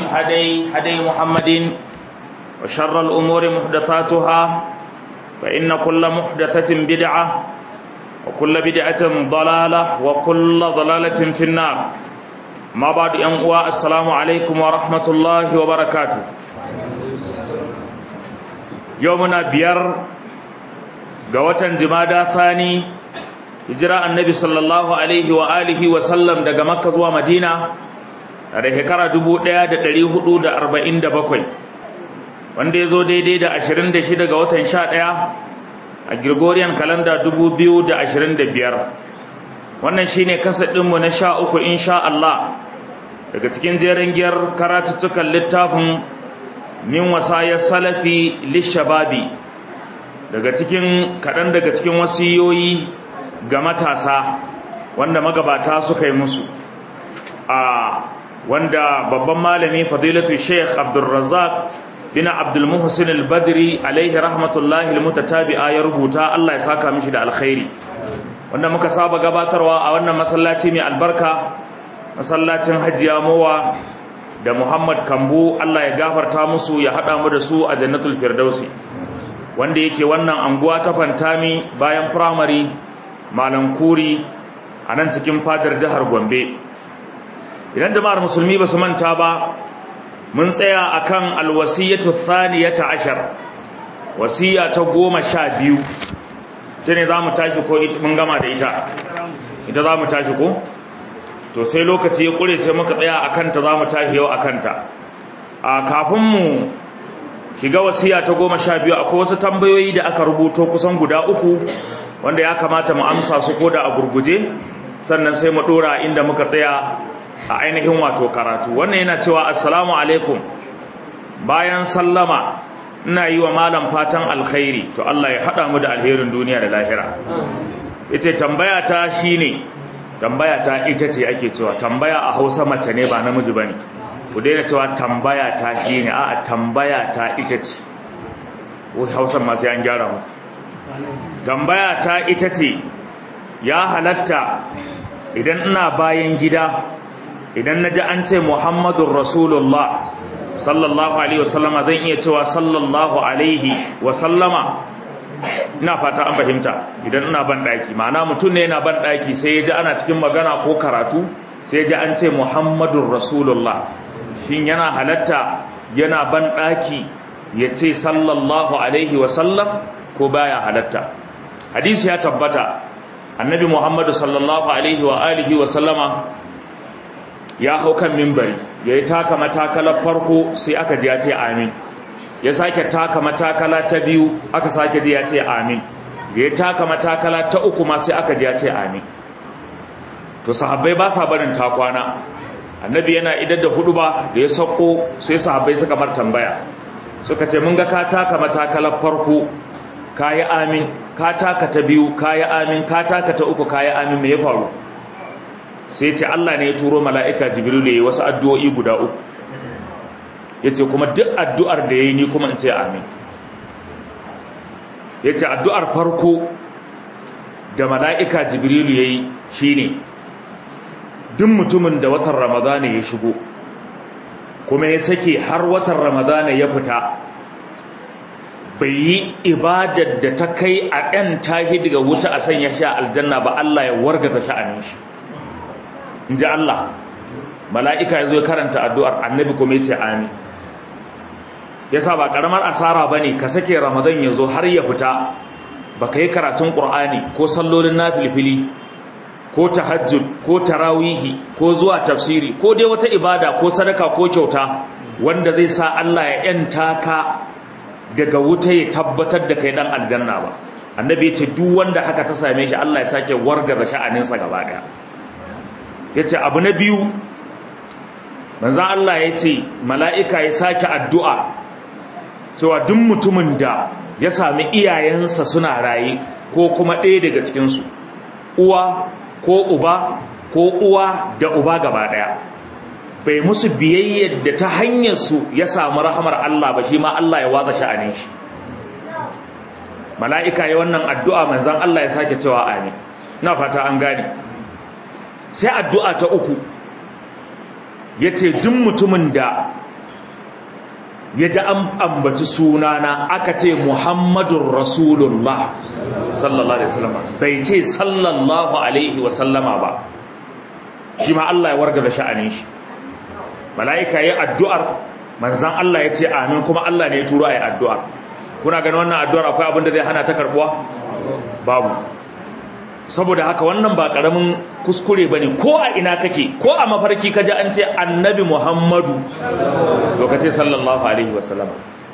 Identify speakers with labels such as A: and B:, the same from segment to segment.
A: الهدي هدي محمد وشر الأمور محدثاتها فإن كل محدثة بدعة وكل بدعة ضلالة وكل ضلالة في النار ما بعد أنواع السلام عليكم ورحمة الله وبركاته يومنا بير قوة جمادى ثاني hijira annabi sallallahu alaihi wa alihi wa sallam daga makka zuwa madina da shekara 1447 wanda ya zo daidai da 26 ga watan 11 a gregorian calendar 2025 wannan shine kasadinmu na sha uku insha Allah daga cikin jerin giyar karatuttukan littafin min wasayar salafi lishababi daga cikin kaɗan daga cikin wasiyoyi ga matasa wanda magabata suka yi musu a wanda babban malami fadilatu sheikh abdulrazak bin abdulmuhsin al-badri alaihi rahmatullahi almutatabi'a ya rubuta Allah ya saka mishi da alkhairi wanda muka saba gabatarwa a wannan masallaci mai albarka masallacin hajiya mowa da muhammad kambu Allah ya gafarta musu ya hada mu da su a jannatul firdausi wanda yake wannan anguwa ta fantami bayan primary malam kuri a nan cikin fadar jihar gombe idan jama'ar musulmi ba su manta ba mun tsaya akan alwasiyatu thaniyata ashar wasiya ta goma sha biyu ta ne za mu tashi ko mun gama da ita ita za mu tashi ko to sai lokaci ya kure sai muka tsaya a kanta za mu tashi yau a kanta a kafin mu shiga wasiya ta goma sha biyu akwai wasu tambayoyi da aka rubuto kusan guda uku wanda ya kamata mu amsa su ko da a gurguje sannan sai mu dora inda muka tsaya a ainihin wato karatu wannan yana cewa assalamu alaikum bayan sallama ina yi wa malam fatan alkhairi to Allah ya hada mu da alherin duniya da lahira yace tambaya ta shine tambaya ta ita ce ake cewa tambaya a Hausa mace ne ba namiji bane ku daina cewa tambaya ta shine a'a tambaya ta ita ce Hausa ma sai an gyara mu tambaya ta ita ce ya halatta idan ina bayan gida idan na ji an ce muhammadun rasulullah sallallahu alaihi wasallama zan iya cewa sallallahu alaihi wasallama ina fata an fahimta idan ina ban ɗaki ma'ana mutum ne yana ban ɗaki sai ya ji ana cikin magana ko karatu sai ya ji an ce muhammadun rasulullah shin yana halatta yana ban ɗaki ya ce sallallahu alaihi wasallam ko baya halatta hadisi ya tabbata annabi muhammadu sallallahu alaihi wa alihi wa sallama ya hau kan mimbari ya yi taka matakalar farko sai aka ji ya ce amin ya sake taka matakala ta biyu aka sake ji ya ce amin da ya taka matakala ta uku ma sai aka ji ya ce amin to sahabbai ba sa barin takwana annabi yana idar da hudu ba da ya sauko sai sahabbai suka mar tambaya suka ce mun ga ka taka matakalar farko kayi amin ka taka ta biyu kayi amin ka taka ta uku kayi amin me ya faru sai ce Allah ne ya turo mala'ika jibril da yi wasu addu'o'i guda uku yace kuma duk addu'ar da yayi ni kuma in ce amin yace addu'ar farko da mala'ika jibril yayi shine duk mutumin da watan ramadana ya shigo kuma ya sake har watan ramadana ya fita bai yi ibadar da ta kai a ɗan tahi daga wuta a sanya sha aljanna ba Allah ya wargaza sha'anin shi in ji Allah mala'ika ya zo ya karanta addu'ar annabi kuma ya ce amin ya sa ba ƙaramar asara ba ne ka sake ramadan ya zo har ya fita ba ka yi karatun ƙur'ani ko sallolin na filfili ko tahajjud ko tarawihi ko zuwa tafsiri ko dai wata ibada ko sadaka ko kyauta wanda zai sa Allah ya ‘yanta ka daga wuta ya tabbatar da kai dan aljanna ba annabi ya ce duk wanda haka ta same shi Allah ya sake wargaza sha'aninsa gaba daya ya ce abu na biyu manzan Allah ya ce mala'ika ya sake addu'a cewa duk mutumin da ya sami iyayensa suna raye ko kuma ɗaya daga cikinsu uwa ko uba ko uwa da uba gaba daya bai musu biyayyar da ta hanyar su ya samu rahamar Allah ba shi ma Allah ya waza sha'anin shi mala'ika ya wannan addu'a manzan Allah ya sake cewa amin na fata an gane sai addu'a ta uku ya ce duk mutumin da ya ji an ambaci sunana aka ce muhammadun rasulullah sallallahu alaihi wasallam bai ce sallallahu alaihi wasallama ba shi ma Allah ya warga da sha'anin shi mala'ika yi addu'ar manzan Allah ya ce amin kuma Allah ne ya turo a yi addu'ar kuna ganin wannan addu'ar akwai abin da zai hana ta karbuwa babu saboda haka wannan ba karamin kuskure bane ko a ina kake ko a mafarki kaji an ce annabi Muhammadu lokaci sallallahu alaihi wasallam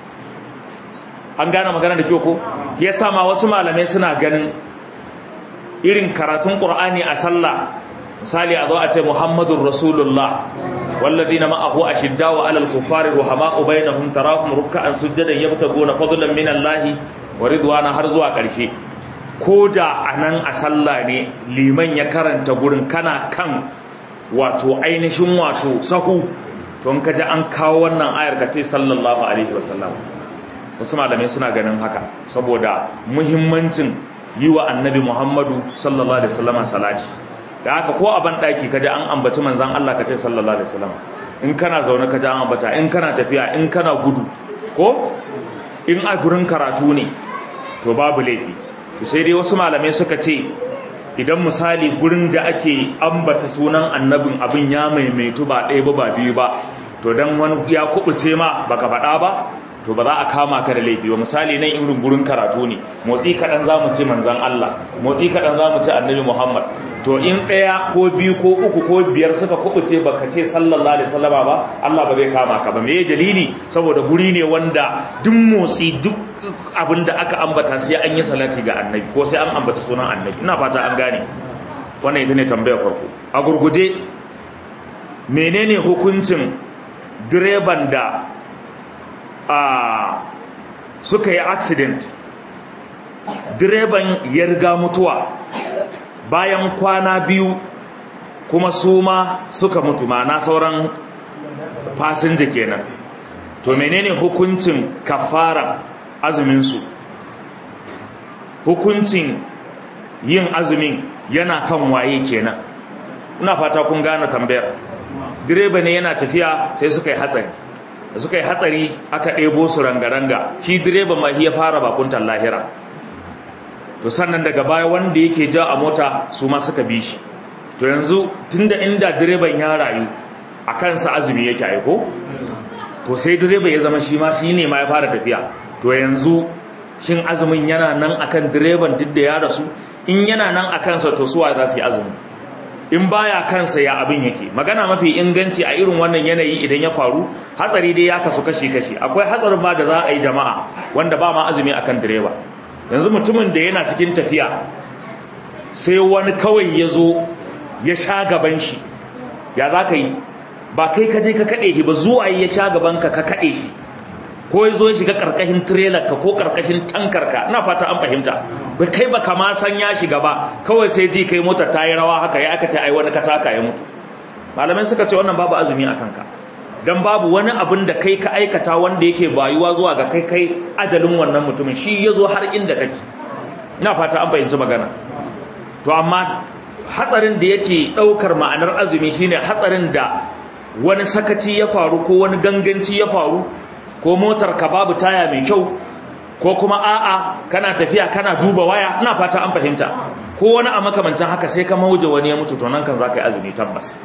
A: an gane magana da kyau ko yasa ma wasu malamai suna ganin irin karatun Qur'ani a sallah misali a zo a ce Muhammadur Rasulullah walladhina ma'ahu ashiddau 'alal kuffari ruhama'u bainahum tarahum ruk'an sujadan yabtaguna fadlan minallahi wa ridwana har zuwa ƙarshe ko da a nan a sallah ne liman ya karanta gurin kana kan wato ainihin wato sahu to in kaji an kawo wannan ayar ka ce sallallahu alaihi wasallam wasu malamai suna ganin haka saboda muhimmancin yi wa annabi muhammadu sallallahu alaihi wasallam salati da haka ko a ban daki kaji an ambaci manzon Allah ka ce sallallahu alaihi wasallam in kana zaune kaji an ambata in kana tafiya in kana gudu ko in a gurin karatu ne to babu laifi sai dai wasu malamai suka ce idan misali gurin da ake ambata sunan annabin abin ya maimaitu ba ɗaya ba ba biyu ba to dan wani ya kubuce ma baka faɗa ba to ba za a kama ka da laifi ba misali nan irin gurin karatu ne motsi kaɗan za mu ce manzan Allah motsi kaɗan za mu ce annabi Muhammad to in ɗaya ko biyu ko uku ko biyar suka kubuce baka ce sallallahu alaihi wasallama ba Allah ba zai kama ka ba me dalili saboda guri ne wanda duk motsi duk abin da aka ambata sai an yi salati ga annabi ko sai an ambata sunan annabi ina fata an gane wannan ita ne tambayar farko a gurguje menene hukuncin direban da a suka yi accident direban ya riga mutuwa bayan kwana biyu kuma su ma suka mutu na sauran fasinja kenan to menene hukuncin kafara azuminsu hukuncin yin azumin yana kan waye kenan ina fata kun gane tambayar direba ne yana tafiya sai suka yi hatsari da suka yi hatsari aka ɗebo su ranga-ranga shi direba ma ya fara bakuntar lahira to sannan daga baya wanda yake ja a mota su ma suka bi shi to yanzu tunda inda direban ya rayu a kansa azumi yake aiko to sai direba ya zama shi ma shi ne ma ya fara tafiya to yanzu shin azumin yana nan akan direban duk da ya rasu in yana nan a kansa to suwa za su yi azumi in baya kansa ya abin yake magana mafi inganci a irin wannan yanayi idan ya faru hatsari dai ya kasu kashi-kashi akwai hatsarin ma da za a yi jama'a wanda ba ma azumi akan direba yanzu mutumin da yana cikin tafiya sai wani kawai ya zo ya sha gaban shi ya za ka yi ba kai ka je ka kaɗe shi ba zuwa ya sha gaban ka ka kaɗe shi ko ya zo ya shiga ƙarƙashin trailer ka ko ƙarƙashin tankar ka ina fata an fahimta ba kai ba kama san ya shiga ba kawai sai ji kai motar ta yi rawa haka ya aka ce ai wani kataka ya mutu malamai suka ce wannan babu azumi a kanka dan babu wani abin da kai ka aikata wanda yake bayuwa zuwa ga kai kai ajalin wannan mutumin shi ya zo har inda kake ina fata an fahimci magana to amma hatsarin da yake ɗaukar ma'anar azumi shine hatsarin da wani sakaci ya faru ko wani ganganci ya faru ko motar ka babu taya mai kyau ko kuma a'a kana tafiya kana duba waya ina fata an fahimta ko wani a makamancin haka sai ka mauje wani ya mutu to nan kan zaka yi azumi tabbas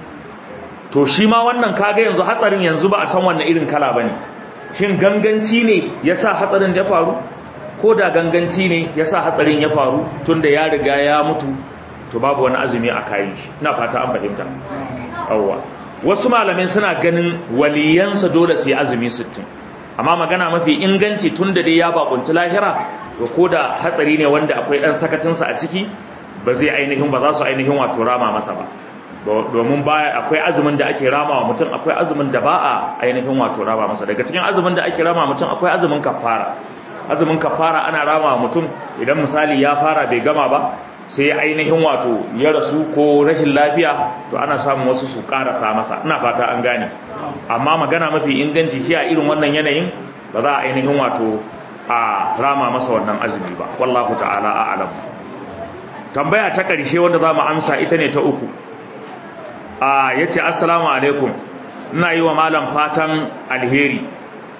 A: to shi ma wannan kaga yanzu hatsarin yanzu ba a san wannan irin kala bane shin ganganci ne yasa hatsarin da ya faru ko da ganganci ne yasa hatsarin ya faru tunda ya riga ya mutu to babu wani azumi a kayan shi ina fata an fahimta awwa wasu malamai suna ganin waliyansa dole su yi azumi 60 amma magana mafi inganci tunda dai ya bakunci lahira to ko da hatsari ne wanda akwai dan sakacinsa a ciki ba zai ainihin ba za su ainihin wato rama masa ba domin baya akwai azumin da ake rama wa mutum akwai azumin da ba a ainihin wato rama masa daga cikin azumin da ake rama mutum akwai azumin kafara azumin kafara ana rama wa mutum idan misali ya fara bai gama ba sai ainihin wato ya rasu ko rashin lafiya to ana samun wasu su karasa masa ina fata an gane amma magana mafi inganci shi a irin wannan yanayin ba za a ainihin wato a rama masa wannan azumi ba wallahu ta'ala a'lam tambaya ta ƙarshe wanda za mu amsa ita ne ta uku a yace assalamu alaikum ina yi wa malam fatan alheri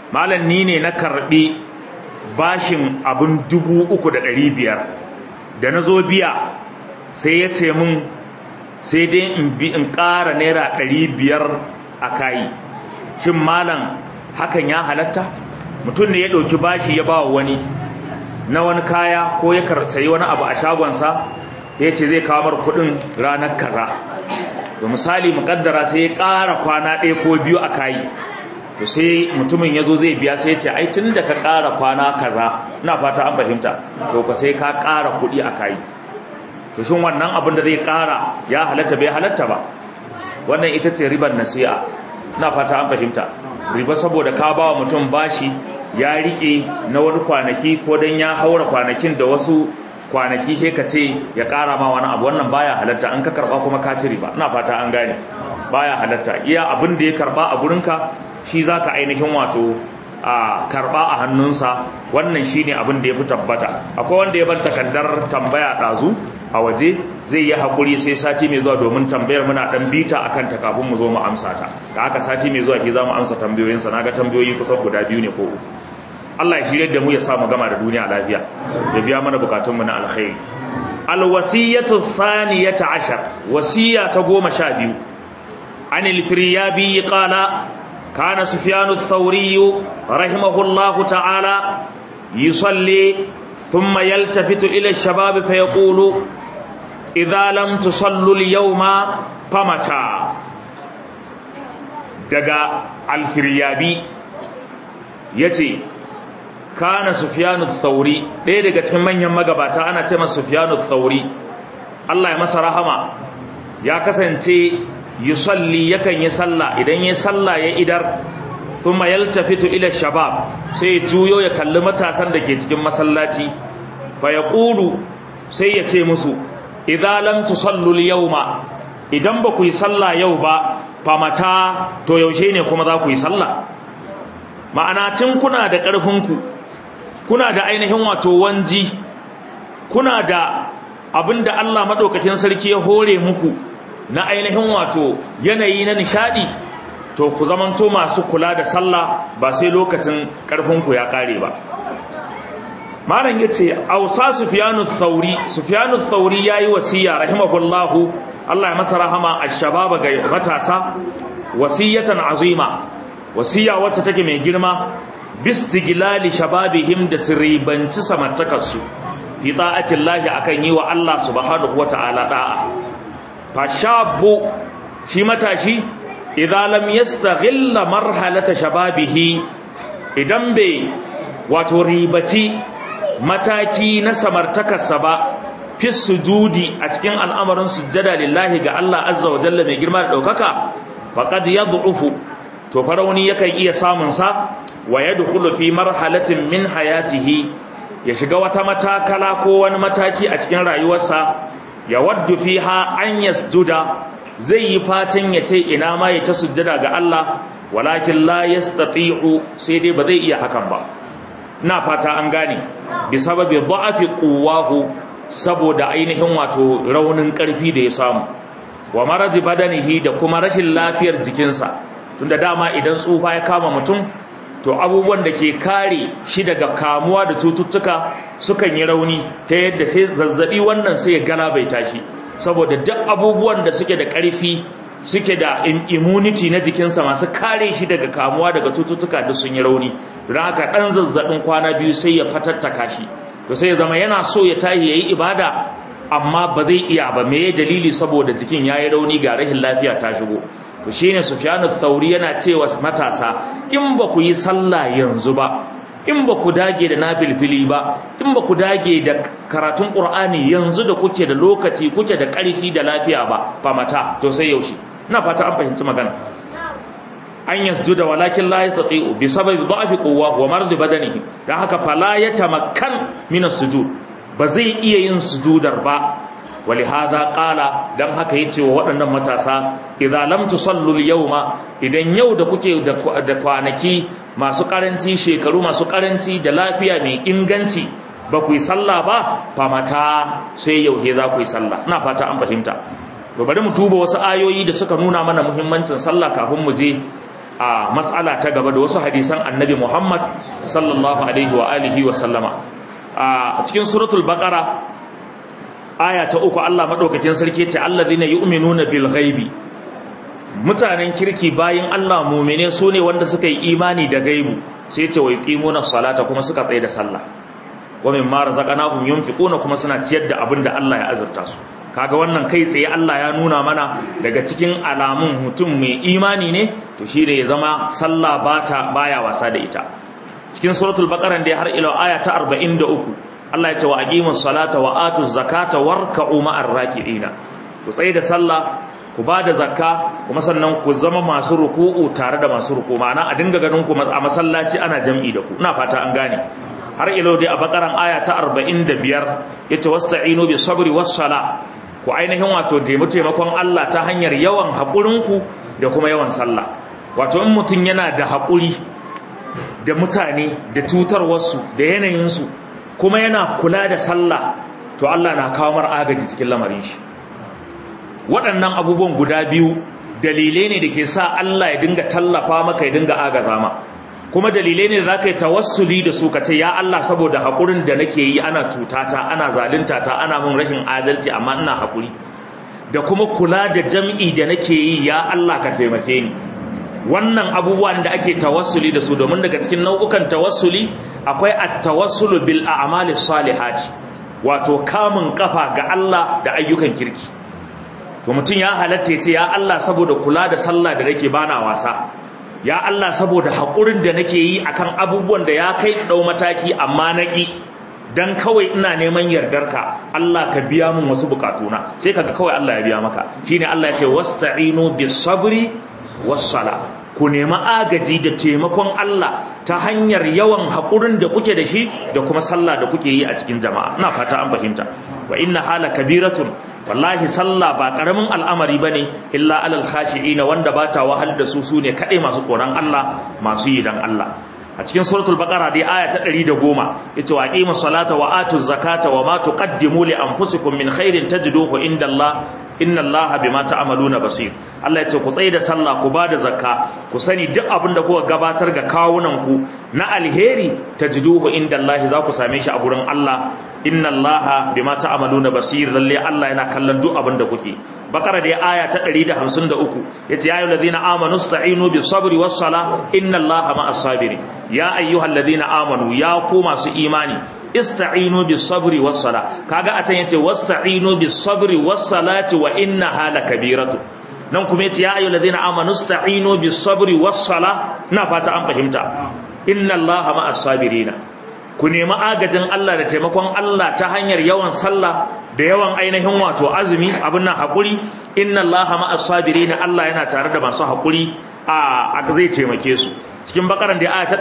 A: malam ni ne na karbi bashin abin dubu uku da ɗari biyar da na zo biya sai ya ce mun sai dai in bi in ƙara naira ɗari biyar a kayi shin malam hakan ya halatta mutum ne ya ɗauki bashi ya ba wani na wani kaya ko ya sayi wani abu a shagonsa ya ce zai kawo mar kuɗin ranar kaza to misali muƙaddara sai ya ƙara kwana ɗaya ko biyu a kayi to sai mutumin ya zo zai biya sai ya ce ai tun da ka ƙara kwana kaza ina fata an fahimta to ka sai ka ƙara kuɗi a kayi to shin wannan abin da zai ƙara ya halatta bai halatta ba wannan ita ce ribar nasi'a ina fata an fahimta riba saboda ka ba wa mutum bashi ya rike na wani kwanaki ko dan ya haura kwanakin da wasu kwanaki he ka ce ya ƙara ma wani abu wannan baya halatta an ka karba kuma ka ci riba ina fata an gane baya halatta iya abin da ya karba a gurinka shi zaka ainihin wato a karba a hannunsa wannan shine abin da ya fi tabbata akwai wanda ya bar takardar tambaya ɗazu a waje zai yi haƙuri sai sati mai zuwa domin tambayar muna ɗan bita a kanta kafin mu zo mu amsa ta da haka sati mai zuwa ke za mu amsa tambayoyinsa na ga tambayoyi kusan guda biyu ne ko uku Allah ya shirya da mu ya sa mu gama da duniya lafiya ya biya mana bukatunmu na alkhairi alwasiyatu thaniyata ashar wasiya ta goma sha biyu anil firyabi qala kana sufyanu ath-thawri rahimahullahu ta'ala yusalli thumma yaltafitu ila ash-shabab fa yaqulu idza lam tusallu al-yawma famata daga al-firyabi yace kana sufyanu thauri ɗaya daga cikin manyan magabata ana ce masa sufyanu thauri Allah ya masa rahama ya kasance yusalli yakan yi sallah idan ya sallah ya idar thumma yaltafitu ila shabab sai ya juyo ya kalli matasan da ke cikin masallaci fa yaqulu sai ya ce musu idza lam tusallu al-yawma idan ba ku yi sallah yau ba fa mata to yaushe ne kuma za ku yi sallah ma'ana tun kuna da ƙarfinku kuna da ainihin wato wanji kuna da abinda Allah madaukakin sarki ya hore muku na ainihin wato yanayi na nishadi to ku zamanto masu kula da sallah ba sai lokacin karfinku ya kare ba malam yace ausa sufyanu thauri sufyanu thauri yayi wasiya rahimahullahu Allah ya masa rahama ash-shababa ga matasa wasiyatan azima wasiya wacce take mai girma bistigilali shababihim da siribanci samartakarsu fi ta'atillahi akan yi wa Allah subhanahu wata'ala da'a fashabu shi matashi idan lam yastaghilla marhalata shababihi idan bai wato ribaci mataki na samartakarsa ba fi sujudi a cikin al'amarin sujjada lillahi ga Allah azza wa jalla mai girma da daukaka faqad yad'ufu to farauni yakan iya samun sa wa yadkhulu fi marhalatin min hayatihi ya shiga wata matakala ko wani mataki a cikin rayuwarsa ya waddu fiha an yasjuda zai yi fatan ya ce ina ma ya ta sujjada ga Allah walakin la yastati'u sai dai ba zai iya hakan ba ina fata an gane bi sababi da'afi quwwahu saboda ainihin wato raunin karfi da ya samu wa maradi badanihi da kuma rashin lafiyar jikinsa tunda dama idan tsufa ya kama mutum to abubuwan da ke kare shi daga kamuwa da cututtuka sukan yi rauni ta yadda sai zazzabi wannan sai ya galabaita shi saboda duk abubuwan da suke da ƙarfi suke da immunity na jikinsa masu kare shi daga kamuwa daga cututtuka duk sun yi rauni don haka ɗan zazzabin kwana biyu sai ya fatattaka shi to sai ya zama yana so ya tahi ya yi ibada amma ba zai iya ba me dalili saboda jikin ya yi rauni ga rahin lafiya ta shigo to shine Sufyanu Thauri yana cewa matasa in ba ku yi sallah yanzu ba in ba ku dage da nafilfili ba in ba ku dage da karatun Qur'ani yanzu da kuke da lokaci kuke da ƙarfi da lafiya ba fa mata to sai yaushe ina fata an fahimci magana an yasjuda walakin la yastati'u bi sababi dha'fi quwwa wa marad badanihi dan haka fala yatamakkan min as-sujud ba zai iya yin sujudar ba ولهذا قال dan haka yace wa waɗannan matasa idza lam tusallu al-yawma idan yau da kuke da kwanaki masu karanci shekaru masu karanci da lafiya mai inganci ba ku yi sallah ba fa mata sai yau he za ku yi sallah ina fata an fahimta to bari mu tuba wasu ayoyi da suka nuna mana muhimmancin sallah kafin mu je a mas'ala ta gaba da wasu hadisan annabi Muhammad sallallahu alaihi wa alihi wa sallama a cikin suratul baqara aya ta uku Allah madaukakin sarki ce allazina yu'minuna bil ghaibi mutanen kirki bayin Allah mu'mine su ne wanda suka yi imani da gaibu sai ce wa yuqimuna salata kuma suka tsaye da sallah wa mimma razaqnahum yunfiquna kuma suna ciyar da abin da Allah ya azurta su kaga wannan kai tsaye Allah ya nuna mana daga cikin alamun mutum mai imani ne to shi da ya zama sallah bata baya wasa da ita cikin suratul baqara da har ila aya ta 43 Allah ya ce wa aqimus salata wa atuz zakata warka'u ma'ar raki'ina ku tsaye da sallah ku ba da zakka kuma sannan ku zama masu ruku'u tare da masu ruku ma'ana a dinga ganin ku a masallaci ana jam'i da ku ina fata an gane har ilo dai a bakaran aya ta 45 yace wasta'inu bi sabri was sala ku ainihin wato taimakon Allah ta hanyar yawan haƙurinku da kuma yawan sallah wato in mutum yana da haƙuri da mutane da cutarwarsu da yanayinsu kuma yana kula da sallah to Allah na kawo mar agaji cikin lamarin shi waɗannan abubuwan guda biyu dalilai ne da ke sa Allah ya dinga tallafa maka ya dinga agaza ma kuma dalilai ne da za ka yi tawassuli da su ka ce ya Allah saboda haƙurin da nake yi ana tutata ana zalunta ta ana mun rashin adalci amma ina haƙuri da kuma kula da jam'i da nake yi ya Allah ka taimake ni wannan abubuwan da ake tawassuli da su domin daga cikin nau'ukan tawassuli akwai at-tawassulu bil a'mali salihati wato kamun kafa ga Allah da ayyukan kirki to mutum ya halatta ya ce ya Allah saboda kula da sallah da nake bana wasa ya Allah saboda haƙurin da nake yi akan abubuwan da ya kai ɗau mataki amma naƙi dan kawai ina neman yardarka Allah ka biya min wasu bukatuna sai kaga kawai Allah ya biya maka shine Allah ya ce wasta'inu bis sabri was sala ku nemi agaji da taimakon Allah ta hanyar yawan haƙurin da kuke da shi da kuma sallah da kuke yi a cikin jama'a ina fata an fahimta wa inna hala kabiratun wallahi sallah ba karamin al'amari bane illa alal khashi'ina wanda bata wahal da su sune kadai masu tsoron Allah masu yi dan Allah a cikin suratul baqara dai aya ta 110 yace wa aqimus salata wa atuz zakata wa ma tuqaddimu li anfusikum min khairin tajiduhu indallahi inna allaha bima ta'maluna basir Allah ya ce ku tsaye da sallah ku bada zakka ku sani duk abin da kuka gabatar ga kawunan ku na alheri tajiduhu inda Allah za ku same shi a gurin Allah inna allaha bima ta'maluna basir lalle Allah yana kallon duk abin da kuke bakara da aya ta 153 yace ya ayyuhallazina amanu sta'inu bis sabri was sala inna allaha ma'as sabirin ya ayyuhallazina amanu ya ku masu imani ista'inu bis sabri was sala kaga a can yace wasta'inu bis sabri was salati wa innaha lakabiratu nan kuma yace ya ayyuhal ladina amanu ista'inu bis sabri was sala ina fata an fahimta inna allaha ma'as sabirina ku nemi agajin Allah da taimakon Allah ta hanyar yawan sallah da yawan ainihin wato azumi abin nan hakuri inna allaha ma'as sabirina Allah yana tare da masu hakuri a zai taimake su cikin bakaran da aya ta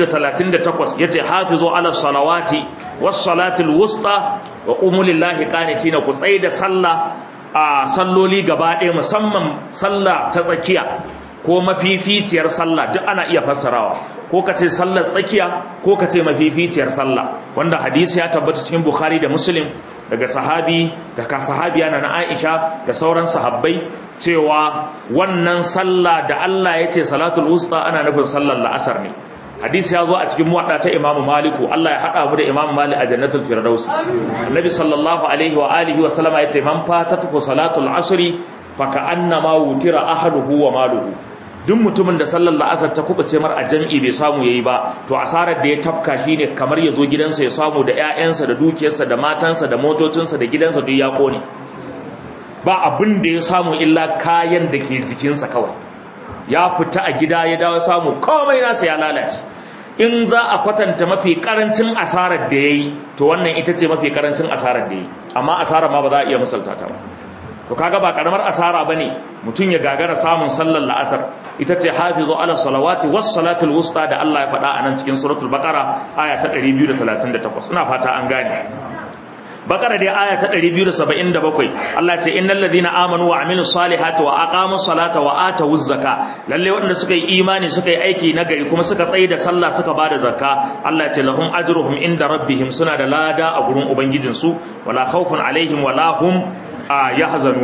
A: 238 yace hafizu ala salawati was salatil wusta wa qumu lillahi qanitina ku tsai da sallah a salloli gaba ɗaya musamman sallah ta tsakiya ko mafificiyar sallah duk ana iya fassarawa ko ka ce sallar tsakiya ko ka ce mafificiyar sallah wanda hadisi ya tabbata cikin bukhari da muslim daga sahabi daga sahabiya na aisha da sauran sahabbai cewa wannan sallah da Allah ya ce salatul wusta ana nufin sallar la'asar ne hadisi ya zo a cikin muwadda ta imamu maliku Allah ya haɗa mu da imamu malik a jannatul firdausi annabi sallallahu alaihi wa alihi wa sallama ya ce man fatatuhu salatul asri fa ka'annama wutira ahaduhu wa maluhu duk mutumin da sallar la'asar ta kubuce mar a jam'i bai samu yayi ba to asarar da ya tafka shine kamar ya zo gidansa ya samu da ƴaƴansa da dukiyarsa da matansa da motocinsa da gidansa duk ya kone ba abin da ya samu illa kayan da ke jikinsa kawai ya fita a gida ya dawo samu komai nasa ya lalace in za a kwatanta mafi karancin asarar da yayi to wannan ita ce mafi karancin asarar da yayi amma asarar ma ba za a iya misalta ta ba to kaga ba karamar asara bane mutun ya gagara samun sallar la'asar ita ce hafizu ala salawati was salatul wusta da Allah ya faɗa a nan cikin suratul baqara aya ta 238 ina fata an gane bakara dai aya ta 277 Allah ce innal ladina amanu wa amilus salihati wa aqamus salata wa atawuz zaka lalle wanda suka yi imani suka yi aiki nagari kuma suka tsaye da sallah suka bada zakka Allah ce lahum ajruhum inda rabbihim suna da lada a gurin ubangijin su wala khawfun alaihim wala hum yahzanuna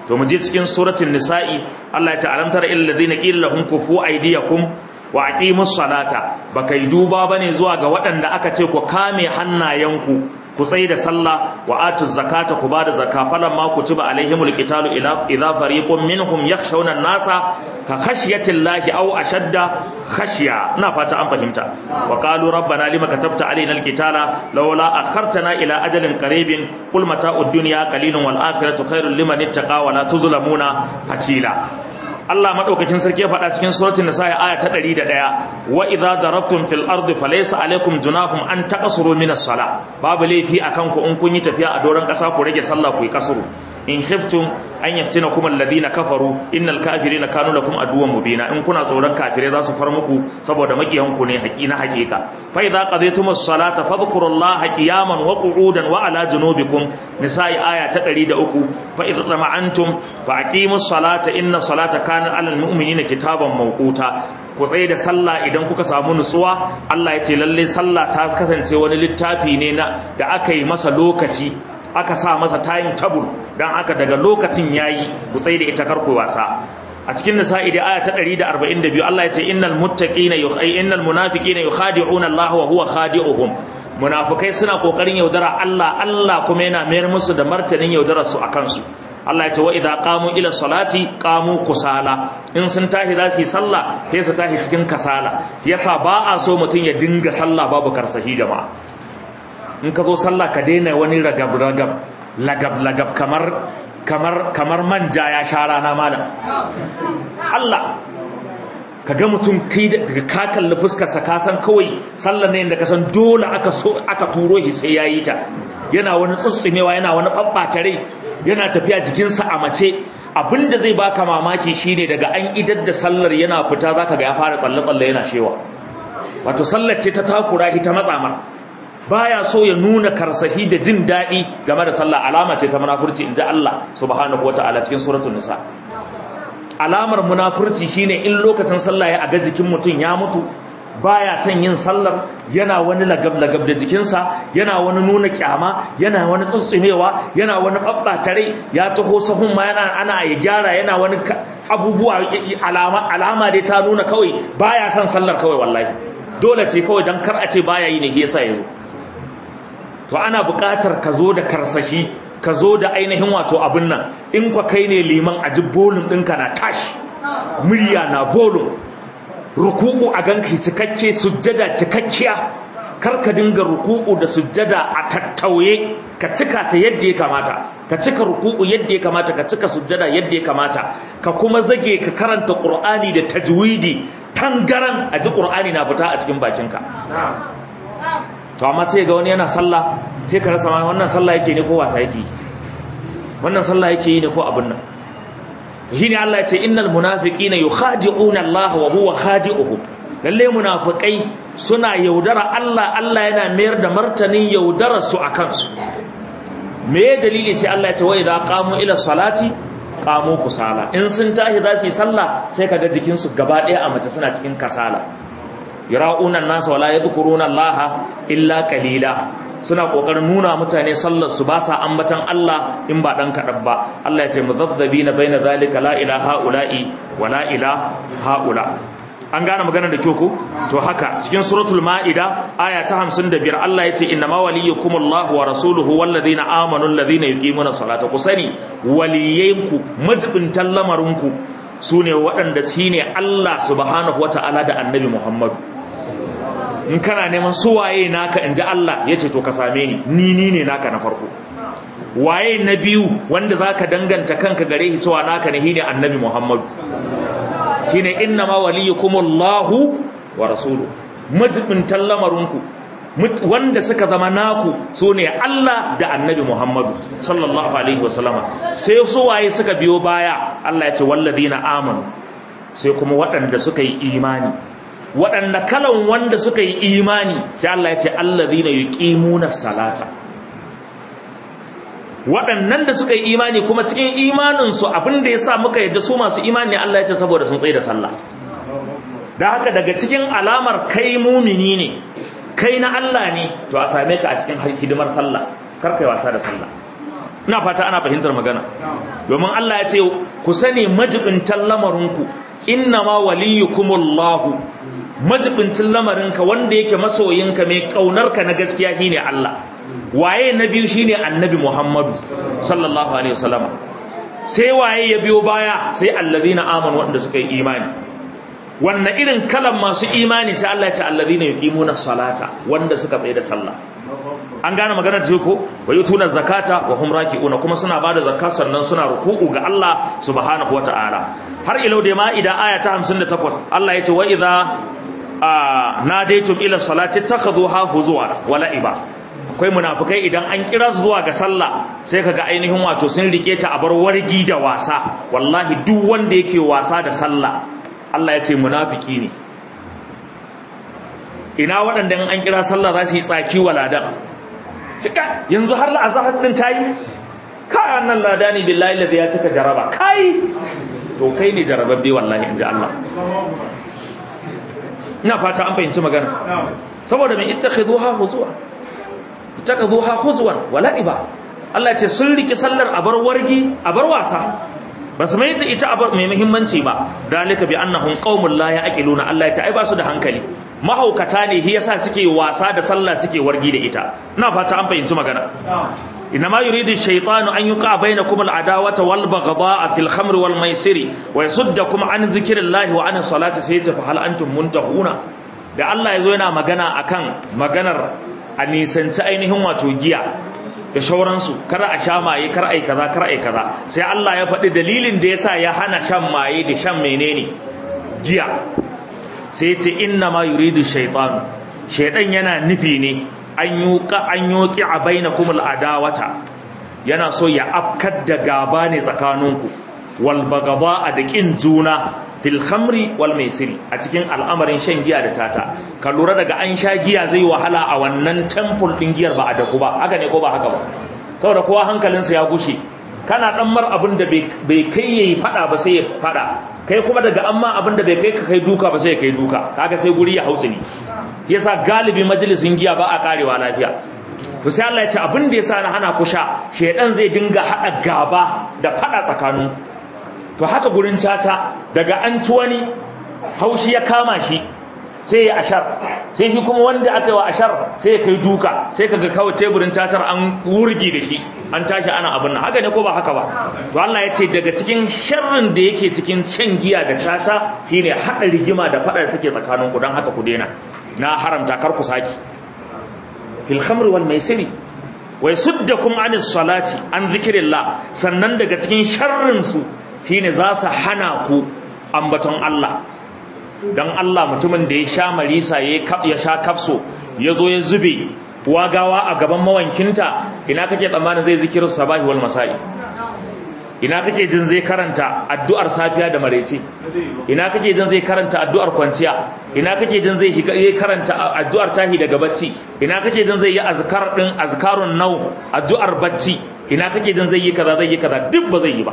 A: to mu je cikin suratul nisa'i Allah ya ce alam tara illal ladina qila lahum kufu aydiyakum wa aqimus salata baka yi duba bane zuwa ga waɗanda aka ce ku kame hannayenku ku tsaye da sallah wa atuz zakata ku bada zakka falan ma kutiba alaihimul qitalu ila idza fariqun minhum yakhshawna an-nasa ka khashyati llahi aw ashadda khashya ina fata an fahimta wa qalu rabbana lima katabta alaina al-qitala laula akhartana ila ajalin qaribin qul mata'ud dunya qalilun wal akhiratu khairul liman ittaqa wa la tuzlamuna fatila Allah madaukakin sarki ya faɗa cikin suratul nisa aya ta 101 wa idza darabtum fil ardi falaysa alaykum junahum an taqsuru min as-salah babu laifi akan ku in kun yi tafiya a doron ƙasa ku rage sallah ku yi kasuru in khiftum an yaftinakum alladhina kafaru innal kafirina kanu lakum aduwwan mubina in kuna tsoron kafirai za su far muku saboda makiyan ku ne haƙi na haƙiƙa fa idza qadaytumus salata fadhkurullaha qiyaman wa qu'udan wa ala junubikum nisa'i aya ta 103 fa idza tama'antum fa aqimus salata inna salata kana alal mu'minina kitaban mawquta ku tsaye da sallah idan kuka samu nutsuwa Allah ya ce lalle sallah ta kasance wani littafi ne na da aka yi masa lokaci aka sa masa time table dan haka daga lokacin yayi ku tsaye da ita karku wasa a cikin nisa'i da aya ta 142 Allah ya ce innal muttaqina yukhai innal munafiqina yukhadi'una Allah wa huwa khadi'uhum munafikai suna kokarin yaudara Allah Allah kuma yana mayar musu da martanin yaudarar su akan su Allah ya ce wa idza qamu ila salati qamu kusala in sun tashi za su yi sallah sai su tashi cikin kasala yasa ba a so mutum ya dinga sallah babu karsahi jama'a in ka zo sallah ka daina wani ragab ragab lagab lagab kamar kamar kamar manja ya sha rana malam Allah ka ga mutum kai da ka kalli fuskar sa ka san kawai sallar ne da ka san dole aka so aka turo shi sai yayi ta yana wani tsutsumewa yana wani babbata rai yana tafiya jikinsa a mace abinda zai baka mamaki shine daga an idar da sallar yana fita zaka ga ya fara tsalle tsalle yana shewa wato sallar ce ta takura shi ta matsamar baya so ya nuna karsahi da jin daɗi game da sallah alama ce ta munafurci inji Allah subhanahu wataala cikin suratul nisa alamar munafurci shine in lokacin sallah ya aga jikin mutum ya mutu baya son yin sallar yana wani lagab-lagab da jikinsa yana wani nuna kyama yana wani tsutsumewa yana wani ɓaɓɓatare ya taho sahun ma yana ana ya gyara yana wani abubuwa alama alama dai ta nuna kawai baya son sallar kawai wallahi dole ce kawai dan kar a ce baya yi ne yasa ya zo to ana buƙatar ka zo da karsashi ka zo da ainihin wato abin nan in kwa kai ne liman a ji bolum ɗinka na tashi murya na volume ruku'u a ganka cikakke sujjada cikakkiya kar ka dinga ruku'u da sujjada a tattauye ka cika ta yadda ya kamata ka cika ruku'u yadda ya kamata ka cika sujjada yadda ya kamata ka kuma zage ka karanta qur'ani da tajwidi tangaran a ji qur'ani na fita a cikin bakinka to amma sai ga wani yana sallah sai ka rasa wannan sallah yake ne ko wasa yake wannan sallah yake yi ne ko abin nan shine Allah ya ce innal munafiqina yukhadi'una Allah wa huwa khadi'uhum lalle munafikai suna yaudara Allah Allah yana mayar da martanin yaudara su akan su me dalili sai Allah ya ce wa idza qamu ila salati qamu kusala in sun tashi za su yi sallah sai kaga jikin su gaba daya a mace suna cikin kasala yara'una an-nas wa la yadhkuruna Allah illa qalila suna kokarin nuna mutane sallar su ba sa ambatan Allah in ba dan kadan ba Allah ya ce muzabbina baina zalika la ilaha ula'i wa la ilaha haula an gane magana da kyau ko to haka cikin suratul maida aya ta 55 Allah ya ce inna ma waliyukumullahu wa rasuluhu walladhina amanu alladhina yuqimuna salata ku sani waliyanku majibintan lamarinku sune waɗanda shine Allah subhanahu wata'ala da annabi Muhammadu in kana neman su waye naka inji Allah yace to ka same ni ni ni ne naka na farko waye na biyu wanda zaka danganta kanka gare shi cewa naka ne shine annabi Muhammad shine innama waliyukumullahu wa rasuluhu majibin tallamarunku wanda suka zama naku sune Allah da annabi Muhammad sallallahu alaihi wasallama sai su waye suka biyo baya Allah ya ce walladina amanu sai kuma waɗanda suka yi imani waɗanda kalan wanda suka yi imani sai Allah ya ce allazina yuqimuna salata waɗannan da suka yi imani kuma cikin imanin su abin da yasa muka yadda su masu imani ne Allah ya ce saboda sun tsaye da sallah da haka daga cikin alamar kai mumini ne kai na Allah ne to a same ka a cikin hidimar sallah kar kai wasa da sallah ina fata ana fahimtar magana domin Allah ya ce ku sani majibintan lamarinku innama waliyukumullahu majibincin lamarinka wanda yake masoyinka mai kaunarka na gaskiya shine Allah waye na biyu shine annabi Muhammadu sallallahu alaihi wasallam sai waye ya biyo baya sai allazina amanu wanda suka yi imani wannan irin kalan masu imani sai Allah ya ce allazina yuqimuna salata wanda suka tsaye da sallah an gane maganar da ko wa yutuna zakata wa hum raki'una kuma suna bada zakka sannan suna ruku'u ga Allah subhanahu wata'ala har ilau da ma'ida aya ta 58 Allah ya ce wa idza nadaitum ila salati takhadhuha huzwa wa la'iba akwai munafikai idan an kira su zuwa ga sallah sai kaga ainihin wato sun rike ta a bar wargi da wasa wallahi duk wanda yake wasa da sallah Allah ya ce munafiki ne ina waɗanda an kira sallah za su yi tsaki wa ladan cika yanzu har la'azahar ɗin ta yi kayan nan lada ne billahi da ya cika jaraba kai to kai ne jarababbe wallahi in ji Allah ina fata an fahimci magana saboda mai ita khiduha huzuwa ita khiduha huzwan wala iba Allah ya ce sun riki sallar a bar wargi a bar wasa ba su mai ita abar mai muhimmanci ba dalika bi annahum qaumun la yaqiluna Allah ya ce ai ba su da hankali mahaukata ne shi yasa suke wasa da sallah suke wargi da ita ina fata an fahimci magana inma yuridu shaytanu an yuqa bainakum al-adawata wal baghdha'a fil khamri wal maisiri wa yasuddakum an dhikrillahi wa an salati sai ta hal antum muntahuna da Allah yazo yana magana akan maganar a nisanci ainihin wato giya da shauransu kar a sha maye kar ai kaza kar ai kaza sai Allah ya faɗi dalilin da yasa ya hana shan maye da shan menene giya sai ce inna ma yuridu shaytan shaydan yana nufi ne an yuqa an yuqi a bainakum adawata yana so ya afkar da gaba ne tsakaninku wal bagaba da kin juna fil khamri wal maisiri a cikin al'amarin shan giya da tata ka lura daga an sha giya zai wahala a wannan temple din giyar ba a daku ba haka ne ko ba haka ba saboda kowa hankalinsa ya gushe kana dan mar abin da bai kai yayi fada ba sai ya fada kai kuma daga amma abin da bai kai ka kai duka ba sai ya kai duka kaga sai guri ya hausa ni yasa galibi majalisin giya ba a karewa lafiya to sai Allah ya ce abin da yasa na hana ku sha shedan zai dinga hada gaba da fada tsakanin to haka gurin caca daga an ci wani haushi ya kama shi sai ya ashar sai shi kuma wanda aka yi wa ashar sai ya kai duka sai kaga kawai teburin cacar an wurgi da shi an tashi ana abin nan haka ne ko ba haka ba to Allah ya ce daga cikin sharrin da yake cikin shan giya da caca shine hada rigima da fada da take tsakanin ku dan haka ku daina na haramta kar ku saki fil khamri wal maisiri wa yasuddakum anis salati an zikrillah sannan daga cikin sharrin su shine za su hana ku ambaton Allah dan Allah mutumin da ya sha marisa ya sha kafso ya zo ya zube wagawa a gaban mawankinta ina kake tsammanin zai zikirin sabahi wal masa'i ina kake jin zai karanta addu'ar safiya da maraice ina kake jin zai karanta addu'ar kwanciya ina kake jin zai karanta addu'ar tahi daga bacci ina kake jin zai yi azkar din azkarun nau addu'ar bacci ina kake jin zai yi kaza zai yi kaza duk ba zai yi ba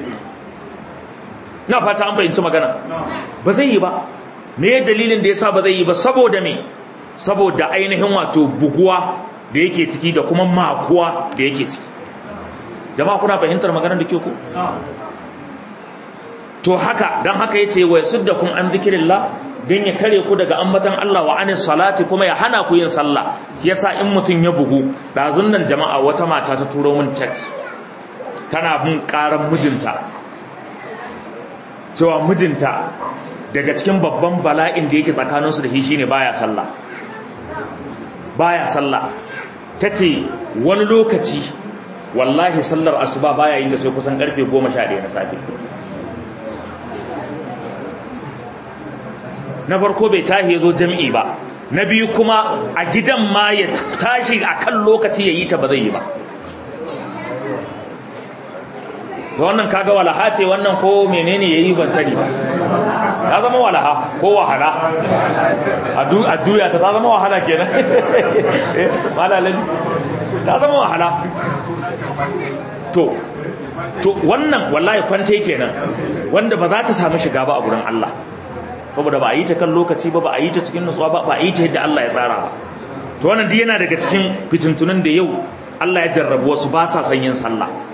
A: na fata an fahimci magana ba zai yi ba me dalilin da yasa ba zai yi ba saboda me saboda ainihin wato buguwa da yake ciki da kuma makuwa da yake ciki jama'a kuna fahimtar maganar da ke ku to haka dan haka yace wa yasuddakum an dhikrillah dan ya kare ku daga ambatan Allah wa anis salati kuma ya hana ku yin sallah yasa in mutun ya bugu dazun nan jama'a wata mata ta turo min text tana bin karan mijinta cewa mijinta daga cikin babban bala'in da yake tsakaninsu da shi shine baya sallah baya sallah tace wani lokaci wallahi sallar asuba baya yin ta sai kusan karfe 11 na safe na farko bai tahi yazo jami'i ba na biyu kuma a gidan ma ya tashi akan lokaci yayi ta ba zai yi ba wannan kaga walaha ce wannan ko menene yayi ban sani ba ya zama walaha ko wahala a juya ta ta zama wahala kenan malalin ta zama wahala to to wannan wallahi kwante kenan wanda ba za ta samu shiga ba a gurin Allah saboda ba a yi ta kan lokaci ba ba a yi ta cikin nutsuwa ba ba a yi ta yadda Allah ya tsara ba to wannan duk yana daga cikin fitintunan da yau Allah ya jarrabu wasu ba sa son yin sallah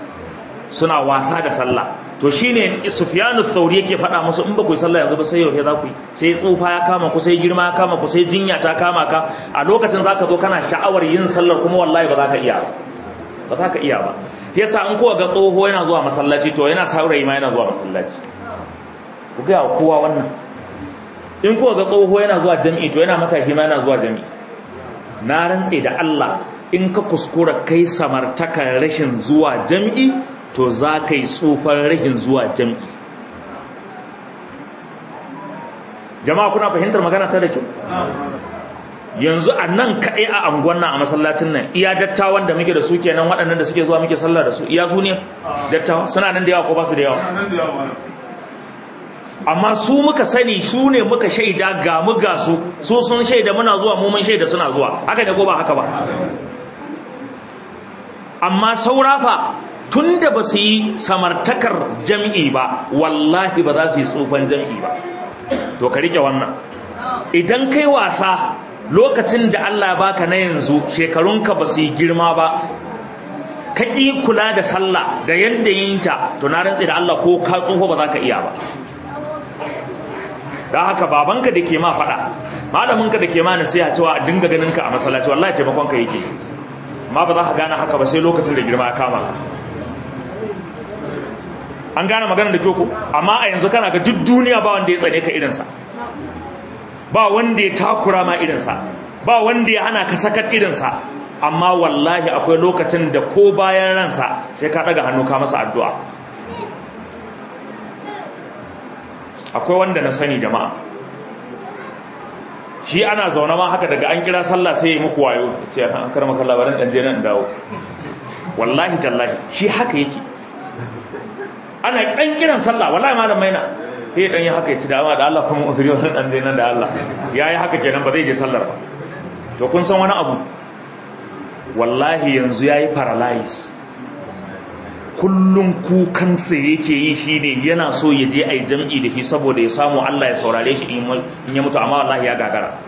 A: suna wasa da sallah to shine Sufyanu Thauri yake faɗa musu in ba ku yi sallah yanzu ba sai yau za ku yi sai tsufa ya kama ku sai girma ya kama ku sai jinya ta kama ka a lokacin zaka zo kana sha'awar yin sallar kuma wallahi ba za ka iya ba za ka iya ba yasa in kowa ga tsoho yana zuwa masallaci to yana saurayi ma yana zuwa masallaci ku ga kowa wannan in kowa ga tsoho yana zuwa jami'i to yana matashi ma yana zuwa jami'i na rantse da Allah in ka kuskura kai samartakar rashin zuwa jami'i to za ka yi tsufar rashin zuwa jami'i jama'a kuna fahimtar magana ta da kyau yanzu a nan kaɗai a anguwan nan a masallacin nan iya dattawan da muke da su kenan waɗannan da suke zuwa muke sallah da su iya su ne dattawa suna nan da yawa ko ba su da yawa amma su muka sani su ne muka shaida ga mu ga su su sun shaida muna zuwa mu mun shaida suna zuwa haka ne ko ba haka ba amma saura fa tunda ba su yi samartakar jam'i ba wallahi ba za su yi tsufan jam'i ba to ka rike wannan idan kai wasa lokacin da Allah baka na yanzu shekarunka ba su yi girma ba ka ƙi kula da sallah da yadda yinta to na rantse da Allah ko ka tsoho ba za ka iya ba don haka babanka da ke ma faɗa malaminka da ke ma nasiha cewa a dinga ganin ka a masallaci wallahi taimakon ka yake ma ba za ka gane haka ba sai lokacin da girma ya kama ka an gane magana da kyoko amma a yanzu kana ga duk duniya ba wanda ya tsane ka irinsa ba wanda ya takura ma irinsa ba wanda ya hana ka sakat irinsa amma wallahi akwai lokacin da ko bayan ransa sai ka daga hannu ka masa addu'a akwai wanda na sani jama'a shi ana zaune ma haka daga an kira sallah sai ya muku wayo ce an karma kan labarin dan je nan dawo wallahi tallahi shi haka yake ana dan kiran sallah wallahi malam maina sai dan yi haka ya ci dama da Allah kuma usuri wannan dan je nan da Allah yayi haka kenan ba zai je sallar ba to kun san wani abu wallahi yanzu yayi paralyze kullum kukansa yake yi shine yana so ya je ai jam'i da shi saboda ya samu Allah ya saurare shi in ya mutu amma wallahi ya gagara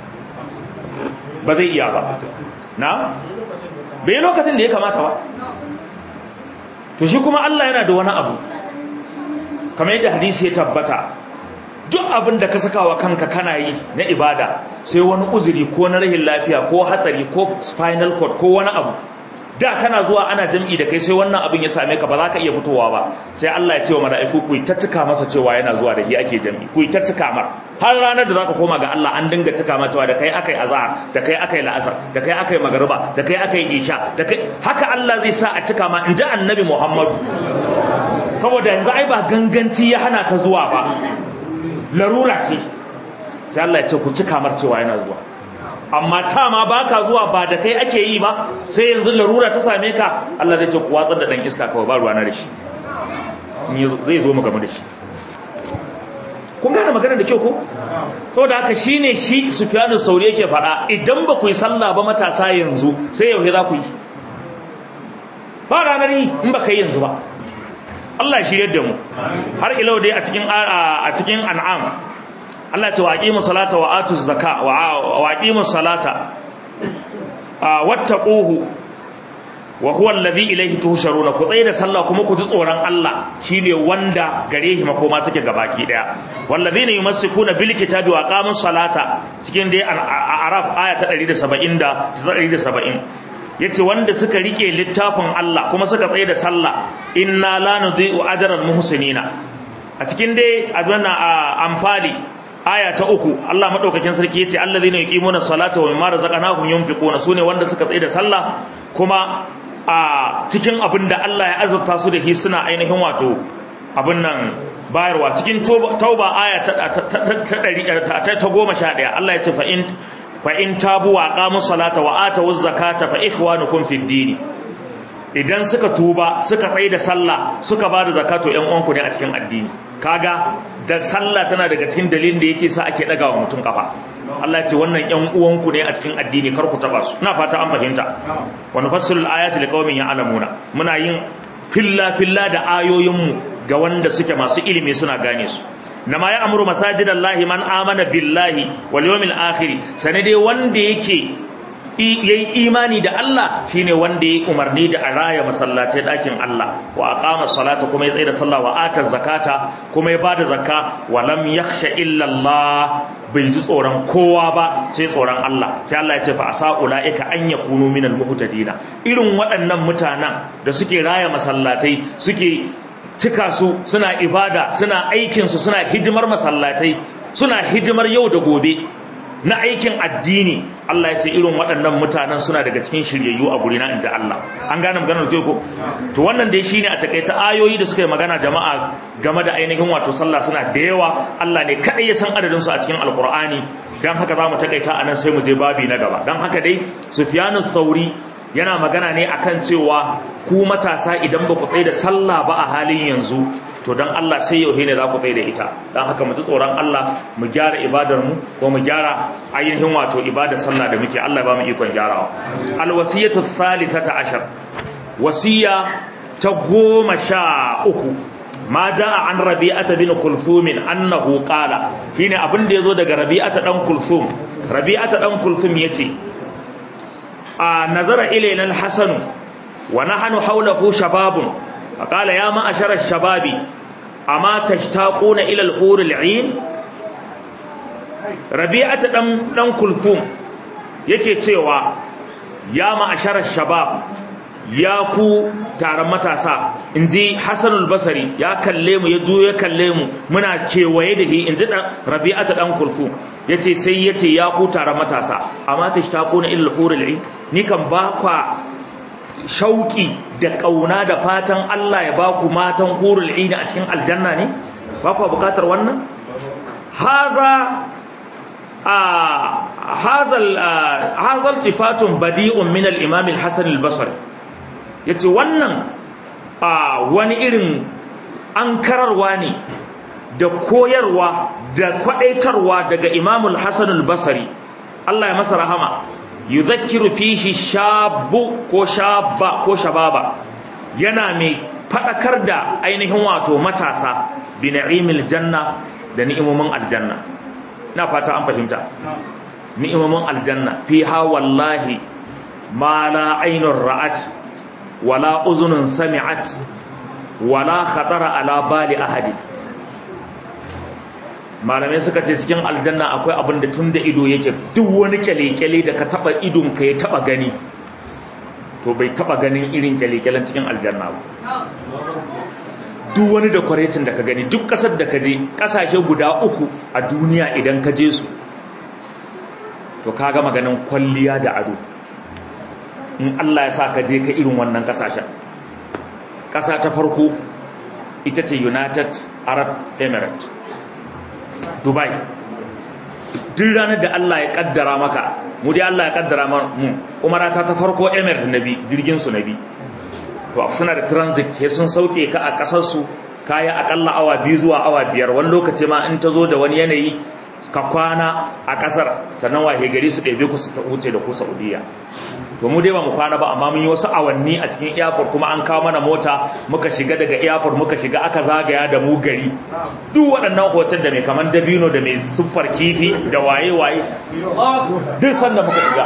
A: ba zai iya ba na bai lokacin da ya kamata ba to shi kuma Allah yana da wani abu kamar yadda hadisi ya tabbata duk abin da ka saka wa kanka kana yi na ibada sai wani uzuri ko na rahin lafiya ko hatsari ko spinal cord ko wani abu da kana zuwa ana jam'i da kai sai wannan abin ya same ka ba za ka iya fitowa ba sai Allah ya ce wa mala'iku ku ta cika masa cewa yana zuwa da shi ake jam'i ku ta cika mar har ranar da zaka koma ga Allah an dinga cika mata da kai akai azhar da kai akai la'asar da kai akai magriba da kai akai isha da kai haka Allah zai sa a cika ma inji annabi Muhammad saboda yanzu ai ba ganganci ya hana ka zuwa ba larura ce sai Allah ya ce ku cika mar cewa yana zuwa amma ta ma baka zuwa ba da kai ake yi ba sai yanzu larura ta same ka Allah zai ce ku watsar da dan iska kawai ba ruwa na da shi zai zo mu game da shi kun gane magana da kyau ko to da haka shine shi Sufyanu Sauri yake faɗa idan ba ku yi sallah ba matasa yanzu sai yau za ku yi ba ranar yi in ba kai yanzu ba Allah shi yadda mu har ilau dai a cikin a cikin an'am Allah ce waqimu salata wa atu zakka wa waqimu salata wattaquhu wa huwa alladhi ilayhi tuhsharuna ku tsaye da sallah kuma ku ji tsoron Allah shine wanda gare shi makoma take gabaki daya walladhina yumassikuna bil kitabi wa aqamus salata cikin dai araf aya ta 170 da 170 yace wanda suka rike littafin Allah kuma suka tsaye da sallah inna la nudhi'u ajral muhsinina a cikin dai adwana amfali aya ta uku Allah madaukakin sarki yace allazina yuqimuna salata wa mimma razaqnahum yunfiquna sune wanda suka tsaye da sallah kuma a cikin abin da Allah ya azurta su da shi suna ainihin wato abin nan bayarwa cikin tauba aya ta ta goma sha ɗaya Allah ya ce fa in fa in tabu wa aqamu salata wa atu zakata fa ikhwanukum fid din idan suka tuba suka tsaye da sallah suka ba da zakato ƴan uwanku ne a cikin addini kaga da sallah tana daga cikin dalilin da yake sa ake daga wa mutum kafa Allah ya ce wannan ƴan uwanku ne a cikin addini kar ku taba su ina fata an fahimta wa nufassilu al-ayati liqaumin ya'lamuna muna yin filla filla da ayoyin mu ga wanda suke masu ilimi suna gane su nama ya amuru masajidallahi man amana billahi wal yawmil akhir sane dai wanda yake yayi imani da Allah shine wanda yayi umarni da a raya masallatai dakin Allah wa aqama salata kuma ya tsaya da sallah wa ata zakata kuma ya bada zakka wa lam yakhsha illa Allah bai ji tsoron kowa ba sai tsoron Allah sai Allah ya ce fa asa ulaika an yakunu minal muhtadina irin waɗannan mutanen da suke raya masallatai suke cika su suna ibada suna aikin su suna hidimar masallatai suna hidimar yau da gobe na aikin addini Allah ya ce irin waɗannan mutanen suna daga cikin shiryayyu a gurina in ji Allah an gane maganar ko to wannan dai shine a takaice ayoyi da suka yi magana jama'a game da ainihin wato sallah suna da yawa Allah ne kadai ya san adadin su a cikin alkur'ani dan haka za mu takaita anan sai mu je babi na gaba dan haka dai Sufyanu Thauri yana magana ne akan cewa ku matasa idan ba ku tsaye da sallah ba a halin yanzu to dan Allah sai yau ne za ku tsaye da ita dan haka mu ji tsoron Allah mu gyara ibadar mu ko mu gyara ainihin wato ibadar sallah da muke Allah ba mu ikon gyarawa alwasiyatu thalithata ashar wasiya ta goma sha uku ma jaa an rabi'ata bin kulthum annahu qala shine abin da yazo daga rabi'ata dan kulthum rabi'ata dan kulthum yace a nazara ilayna al-hasan wa nahnu hawlahu shababun فقال يا معشر الشباب أما تشتاقون إلى الحور العين ربيعة دم دم كلثوم yake cewa ya ma'asharar shabab ya ku taron matasa in ji hassanul basari ya kalle mu ya juyo ya kalle mu muna kewaye da shi in ji rabi'ata dan kulfu ya ce sai ya ce ya ku taron matasa amma ta shi taƙo na ilil hurul ni kan ba kwa shauki da ƙauna da fatan Allah ya ba ku matan hurul ina a cikin aljanna ne ba ku bukatar wannan haza a hazal hazal tifatun badi'un min al-imam al-hasan al-basri yace wannan a wani irin ankararwa ne da koyarwa da kwadaitarwa daga imam al-hasan al-basri Allah ya masa rahama yudhakkiru fihi shabu ko shabba ko shababa yana mai fadakar da ainihin wato matasa bi na'imil janna da ni'imomin aljanna ina fata an fahimta ni'imomin aljanna fiha wallahi ma la aynur ra'at wala uzunun sami'at wala khatara ala bali ahadi malamai suka ce cikin aljanna akwai abin da tun da ido yake duk wani kyale-kyale da ka taba idon ka ya taba gani to bai taba ganin irin kyale-kyalen cikin aljanna ba duk wani da kwaretin da ka gani duk kasar da ka je kasashe guda uku a duniya idan ka je su to ka ga maganin kwalliya da ado in Allah ya sa ka je ka irin wannan kasashen kasa ta farko ita ce United Arab Emirates Dubai duk ranar da Allah ya kaddara maka mu dai Allah ya kaddara mu umara ta ta farko Emirates nabi jirgin su nabi to suna da transit sai sun sauke ka a kasar su kaya akalla awa biyu zuwa awa biyar wani lokaci ma in ta zo da wani yanayi ka kwana a kasar sannan wahe gari su ɗebe ku su ta wuce da ku Saudiya to mu dai ba mu kwana ba amma mun yi wasu awanni a cikin airport kuma an kawo mana mota muka shiga daga airport muka shiga aka zagaya da mu gari duk waɗannan hotel da mai kaman dabino da mai siffar kifi da waye waye duk sanda muka shiga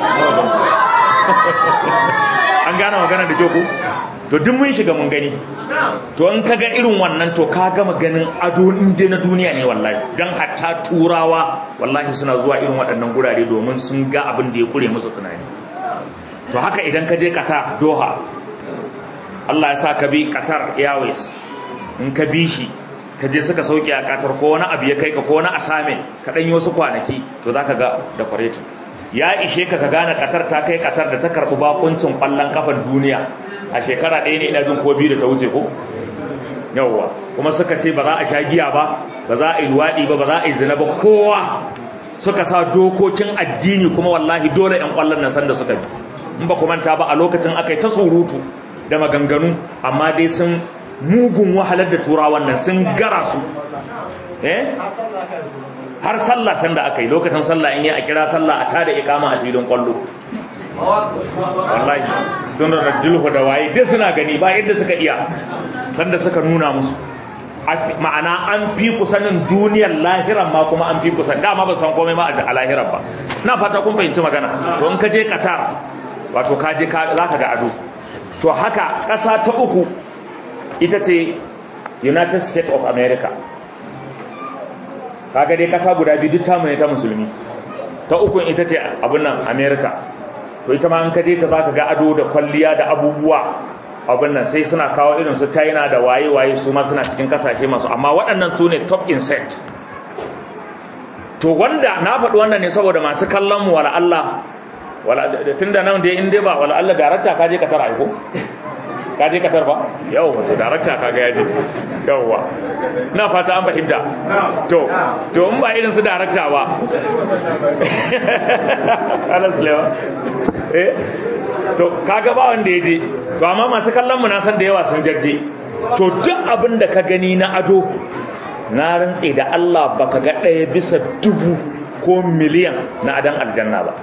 A: an gane magana da ku to duk mun shiga mun gani to in ka ga irin wannan to ka gama ganin ado inda na duniya ne wallahi dan hatta turawa wallahi suna zuwa irin waɗannan gurare domin sun ga abin da ya kure musu tunani to haka idan ka je Qatar Doha Allah ya sa ka bi Qatar Airways in ka bi shi ka je suka sauke a Qatar ko wani abu ya kai ka ko wani assignment ka dan yi wasu kwanaki to zaka ga decorating ya ishe ka ka gane Qatar ta kai Qatar da ta karbi bakuncin kwallon kafar duniya a shekara ɗaya ne ina jin ko biyu da ta wuce ko yawwa kuma suka ce ba za a sha giya ba ba za a yi luwaɗi ba ba za a yi zina ba kowa suka sa dokokin addini kuma wallahi dole 'yan kwallon nan sanda suka bi in ba ku manta ba a lokacin aka yi ta surutu da maganganu amma dai sun mugun wahalar da turawan nan sun gara su eh har sallah sanda aka yi lokacin sallah in yi a kira sallah a tada ikama a filin kwallo wallahi sun rarrajulhu da waye dai suna gani ba yadda suka iya sanda suka nuna musu ma'ana an fi ku sanin duniyar lahiran ma kuma an fi ku san dama ba san komai ma a lahiran ba na fata kun fahimci magana to in ka je Qatar wato ka je za ka ga ado to haka ƙasa ta uku ita ce United States of America kaga dai ƙasa guda biyu duk tamu ne ta musulmi ta uku ita ce abin nan America to ita ma an ka je ta za ka ga ado da kwalliya da abubuwa abin nan sai suna kawo irin su china da waye-waye su ma suna cikin kasashe masu amma waɗannan su ne top insect to wanda na faɗi wannan ne saboda masu kallon mu wala Allah tun da nan dai in dai ba wala Allah darakta ka je ka tara aiko ka je ka tar ba yau wato darakta ka ga yaje yauwa na fata an fahimta to to in ba irin su darakta ba Allah sulaiman eh to kaga ba wanda ya je to amma masu kallon mu na san da yawa sun jajje to duk abin da ka gani na ado na rantse da Allah baka ga ɗaya bisa dubu ko miliyan na adan aljanna ba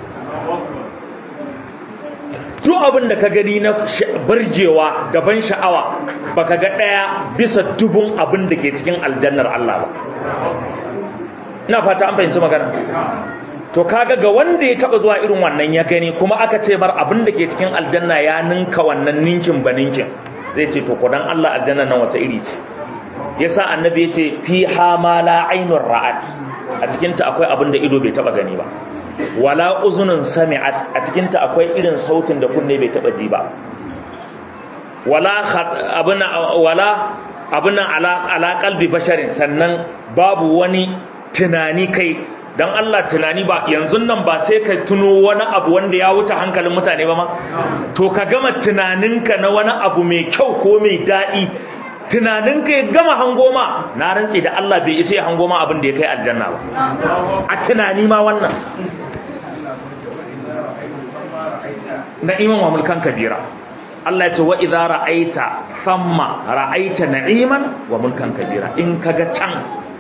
A: duk abin da ka gani na bargewa gaban sha'awa baka ga ɗaya bisa dubun abin da ke cikin aljannar Allah ba ina fata an fahimci magana to kaga ga wanda ya taba zuwa irin wannan ya gani kuma aka ce bar abin da ke cikin aljanna ya ninka wannan ninkin ba ninkin zai ce to kudan Allah aljanna nan wata iri ce yasa annabi ya ce fiha ma la ainur ra'at a cikin ta akwai abin da ido bai taba gani ba wala uzunun sami'at a cikin ta akwai irin sautin da kunne bai taba ji ba wala abuna wala abuna ala ala qalbi basharin sannan babu wani tunani kai dan Allah tunani ba yanzu nan ba sai ka tuno wani abu wanda ya wuce hankalin mutane ba ma to ka gama tunaninka na wani abu mai kyau ko mai daɗi tunaninka ya gama hango ma na rantse da Allah bai isa ya hango ma abin da ya kai aljanna ba a tunani ma wannan na'iman wa mulkan kabira Allah ya ce wa idza ra'aita thamma ra'aita na'iman wa mulkan kabira in kaga can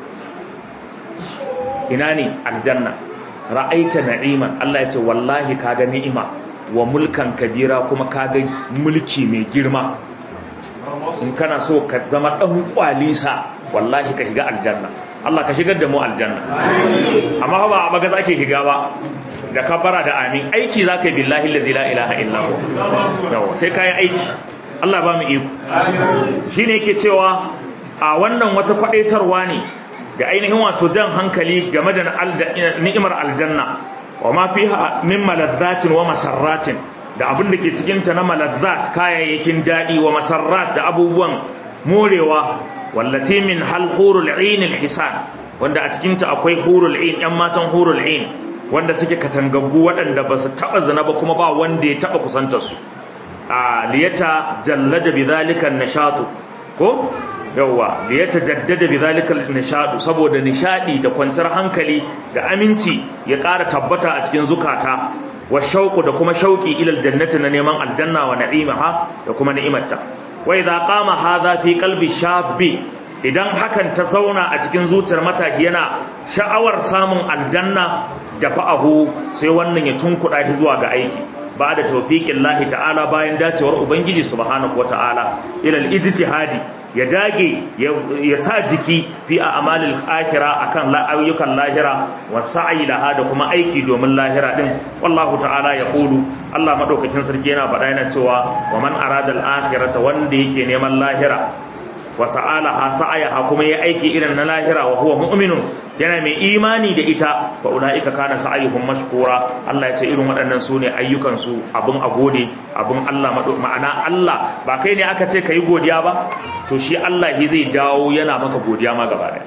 A: ina ne aljanna ra'aita na'iman Allah ya ce wallahi kaga ni'ima wa mulkan kabira kuma kaga mulki mai girma in kana so ka zama dan kwalisa wallahi ka shiga aljanna Allah ka shigar da mu aljanna amma ba a maga zake shiga ba da kabara da amin aiki zaka yi billahi allazi la ilaha illa hu yawa sai kai aiki Allah ba mu iko shine yake cewa a wannan wata kwadaitarwa ne da ainihin wato jan hankali game da ni'imar aljanna wa ma fiha min malazzatin wa masarratin da abin da ke cikin ta na malazzat kayayyakin dadi wa masarrat da abubuwan morewa wallati min hal hurul ain al hisan wanda a cikin ta akwai hurul ain yan matan hurul ain wanda suke katangaggu waɗanda ba su taɓa zina ba kuma ba wanda ya taɓa kusanta su a liyata jallada bi zalika nashatu ko yawwa da ya tajaddada bi zalika nishadu saboda nishadi da kwanciyar hankali da aminci ya ƙara tabbata a cikin zukata wa shauqu da kuma shauqi ila aljannati na neman aljanna wa na'imaha da kuma ni'imarta wa idza qama hadha fi qalbi shabbi idan hakan ta zauna a cikin zuciyar mataki yana sha'awar samun aljanna da fa'ahu sai wannan ya tunkuɗa shi zuwa ga aiki ba da tawfiqin lahi ta'ala bayan dacewar ubangiji subhanahu wata'ala ila al-ijtihadi ya dage ya sa jiki fi a amalil akhira akan ayyukan lahira wa sa'i laha da kuma aiki domin lahira din wallahu ta'ala ya qulu Allah madaukakin sarki yana faɗa yana cewa wa man arada al-akhirata wanda yake neman lahira wa sa'alaha sa'ayaha kuma ya aiki irin na lahira wa huwa mu'minun yana mai imani da ita fa ulaika kana sa'ayuhum mashkura Allah ya ce irin waɗannan su ne ayyukan su abun a gode abun Allah ma'ana Allah ba kai ne aka ce kai godiya ba to shi Allah shi zai dawo yana maka godiya ma gaba ɗaya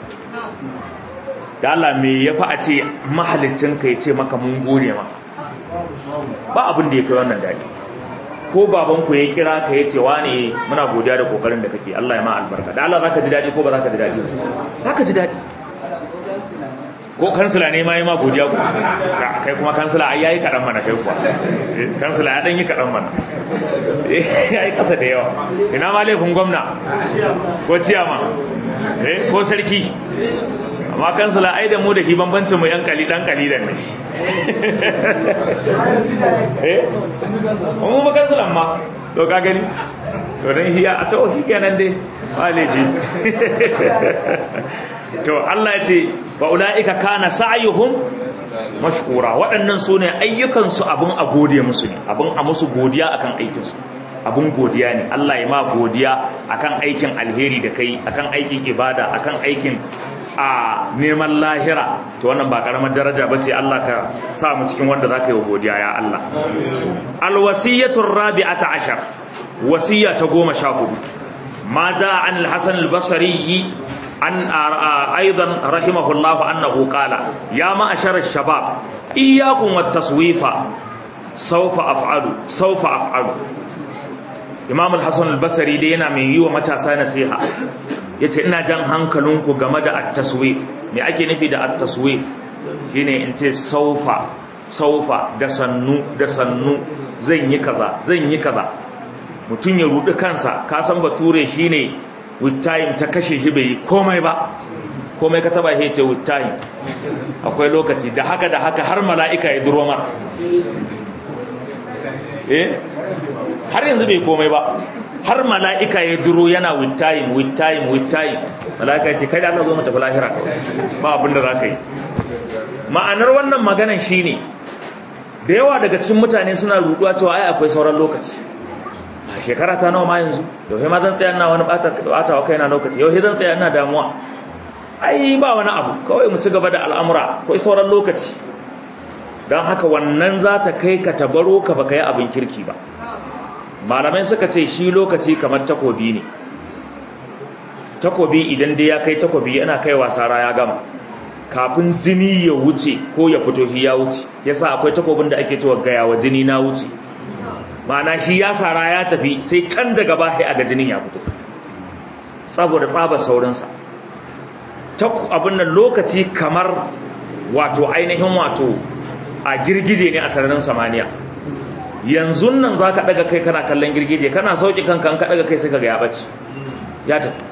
A: da Allah me ya fa a ce mahalicin ka ya ce maka mun gode ma ba abin da ya kai wannan daɗi ko babanku ya kira ka ya ce wane muna godiya da kokarin da kake Allah ya ma albarka da Allah zaka ji daɗi ko ba zaka ji daɗi zaka ji daɗi ko kansila ne ma yi ma godiya ku kai kuma kansila ai yayi kaɗan mana kai kuwa kansila ya ɗan yi kaɗan mana ya yi ƙasa da yawa ina ma laifin gwamna ko ciyama ko sarki amma kansila ai da mu da shi bambancin mu yan kali dan kalilan ne eh mu ba kansilan ma to ka gani to dan shi ya to shi kenan dai waleji to Allah ya ce wa ulaika kana sa'yuhum mashkura waɗannan su ne ayyukansu abin a gode musu ne abin a musu godiya akan aikinsu abin godiya ne Allah ya ma godiya akan aikin alheri da kai akan aikin ibada akan aikin a neman lahira to wannan ba karamar daraja ba ce Allah ka sa mu cikin wanda za ka yi wa godiya ya Allah alwasiyatul rabi'ata ashar wasiya ta goma sha hudu ma ja an al-hasan al-basri an aidan rahimahullah annahu qala ya ma'ashar ash-shabab iyyakum wat-taswifa sawfa af'alu sawfa af'alu imam al-hasan al-basri dai yana mai yi wa matasa nasiha yace ina jan hankalinku game da at-taswif me ake nufi da at-taswif shine in ce saufa saufa da sannu da sannu zan yi kaza zan yi kaza mutum ya rudi kansa ka san bature shine with time ta kashe shi bai komai ba komai ka taba shi ce with time akwai lokaci da haka da haka har mala'ika ya duro mar eh har yanzu bai komai ba har mala'ika ya duro yana with time with time with time mala'ika ya ce kai da Allah zo mu tafi lahira ba abin da za ka yi ma'anar wannan maganan shine da yawa daga cikin mutane suna ruduwa cewa ai akwai sauran lokaci a shekara ta nawa ma yanzu yau ma zan tsaya ina wani bata wa kaina lokaci yau zan tsaya ina damuwa ai ba wani abu kawai mu ci gaba da al'amura akwai sauran lokaci don haka wannan za ta kai ka tabaro ka baka yi abin kirki ba malamai suka ce shi lokaci kamar takobi ne takobi idan dai ya kai takobi yana kai wasara ya gama kafin jini ya wuce ko ya fito shi ya wuce yasa akwai takobin da ake cewa gaya wa jini na wuce ma'ana shi ya sara ya tafi sai can daga bahi a ga jinin ya fito saboda tsaba saurinsa ta abin nan lokaci kamar wato ainihin wato a girgije ne a sararin samaniya yanzu nan za ka ɗaga kai kana kallon girgije kana sauƙi kanka ka ɗaga kai sai ka ga ya ɓace ya tafi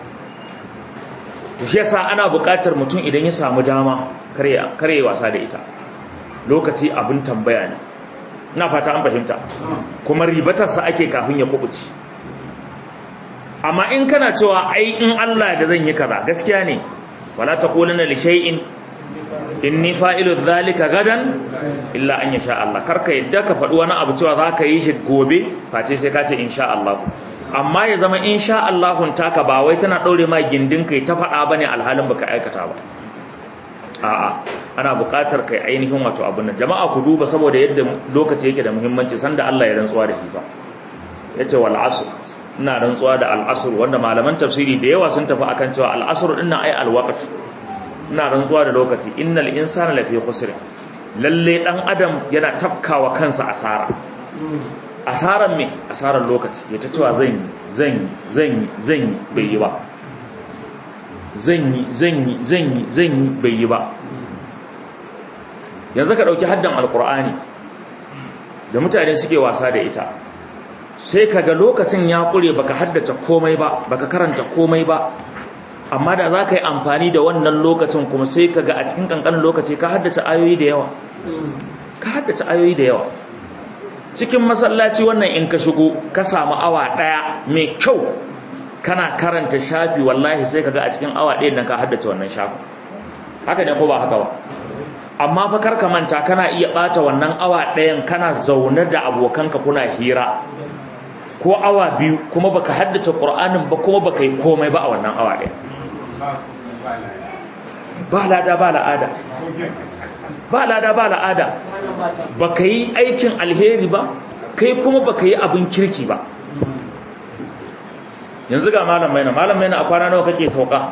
A: shi yasa ana buƙatar mutum idan ya samu dama kare wasa da ita lokaci abin tambaya ne ina fata an fahimta kuma ribatarsa ake kafin ya kubuci amma in kana cewa ai in Allah da zan yi kaza gaskiya ne wala taquluna li shay'in inni fa'ilu dhalika gadan illa an yasha Allah karka yadda ka faɗi wani abu cewa zaka yi shi gobe face sai ka ce insha Allah amma ya zama insha Allahun taka ba wai tana daure ma gindin kai ta faɗa bane alhalin baka aikata ba a'a ana buƙatar kai ainihin wato abun nan jama'a ku duba saboda yadda lokaci yake da muhimmanci sanda Allah ya rantsuwa da shi fa yace wal asr ina rantsuwa da al asr wanda malaman tafsiri da yawa sun tafi akan cewa al asr din ai al waqt ina rantsuwa da lokaci innal insana lafi khusr lalle dan adam yana tafkawa kansa asara asaran me asaran lokaci ya ta cewa zan yi zan yi zan yi zan yi bai yi ba zan yi zan yi zan yi zan yi bai yi ba yanzu ka ɗauki haddan alkur'ani da mutane suke wasa da ita sai ka ga lokacin ya ƙure baka haddace komai ba baka karanta komai ba amma da za ka yi amfani da wannan lokacin kuma sai ka ga a cikin ƙanƙanin lokaci ka haddace ayoyi da yawa ka haddace ayoyi da yawa cikin masallaci wannan in ka shigo ka samu awa ɗaya mai kyau kana karanta shafi wallahi sai ka ga a cikin awa ɗaya nan ka haddace wannan shafi haka ne ko ba haka ba amma fa karka manta kana iya bata wannan awa ɗayan kana zaune da abokanka kuna hira ko awa biyu kuma baka haddace Qur'anin ba kuma baka yi komai ba a wannan awa ɗaya ba lada ba la'ada ba lada ba la'ada baka yi aikin alheri ba kai kuma baka yi abin kirki ba yanzu ga malam maina malam maina a kwana nawa kake sauka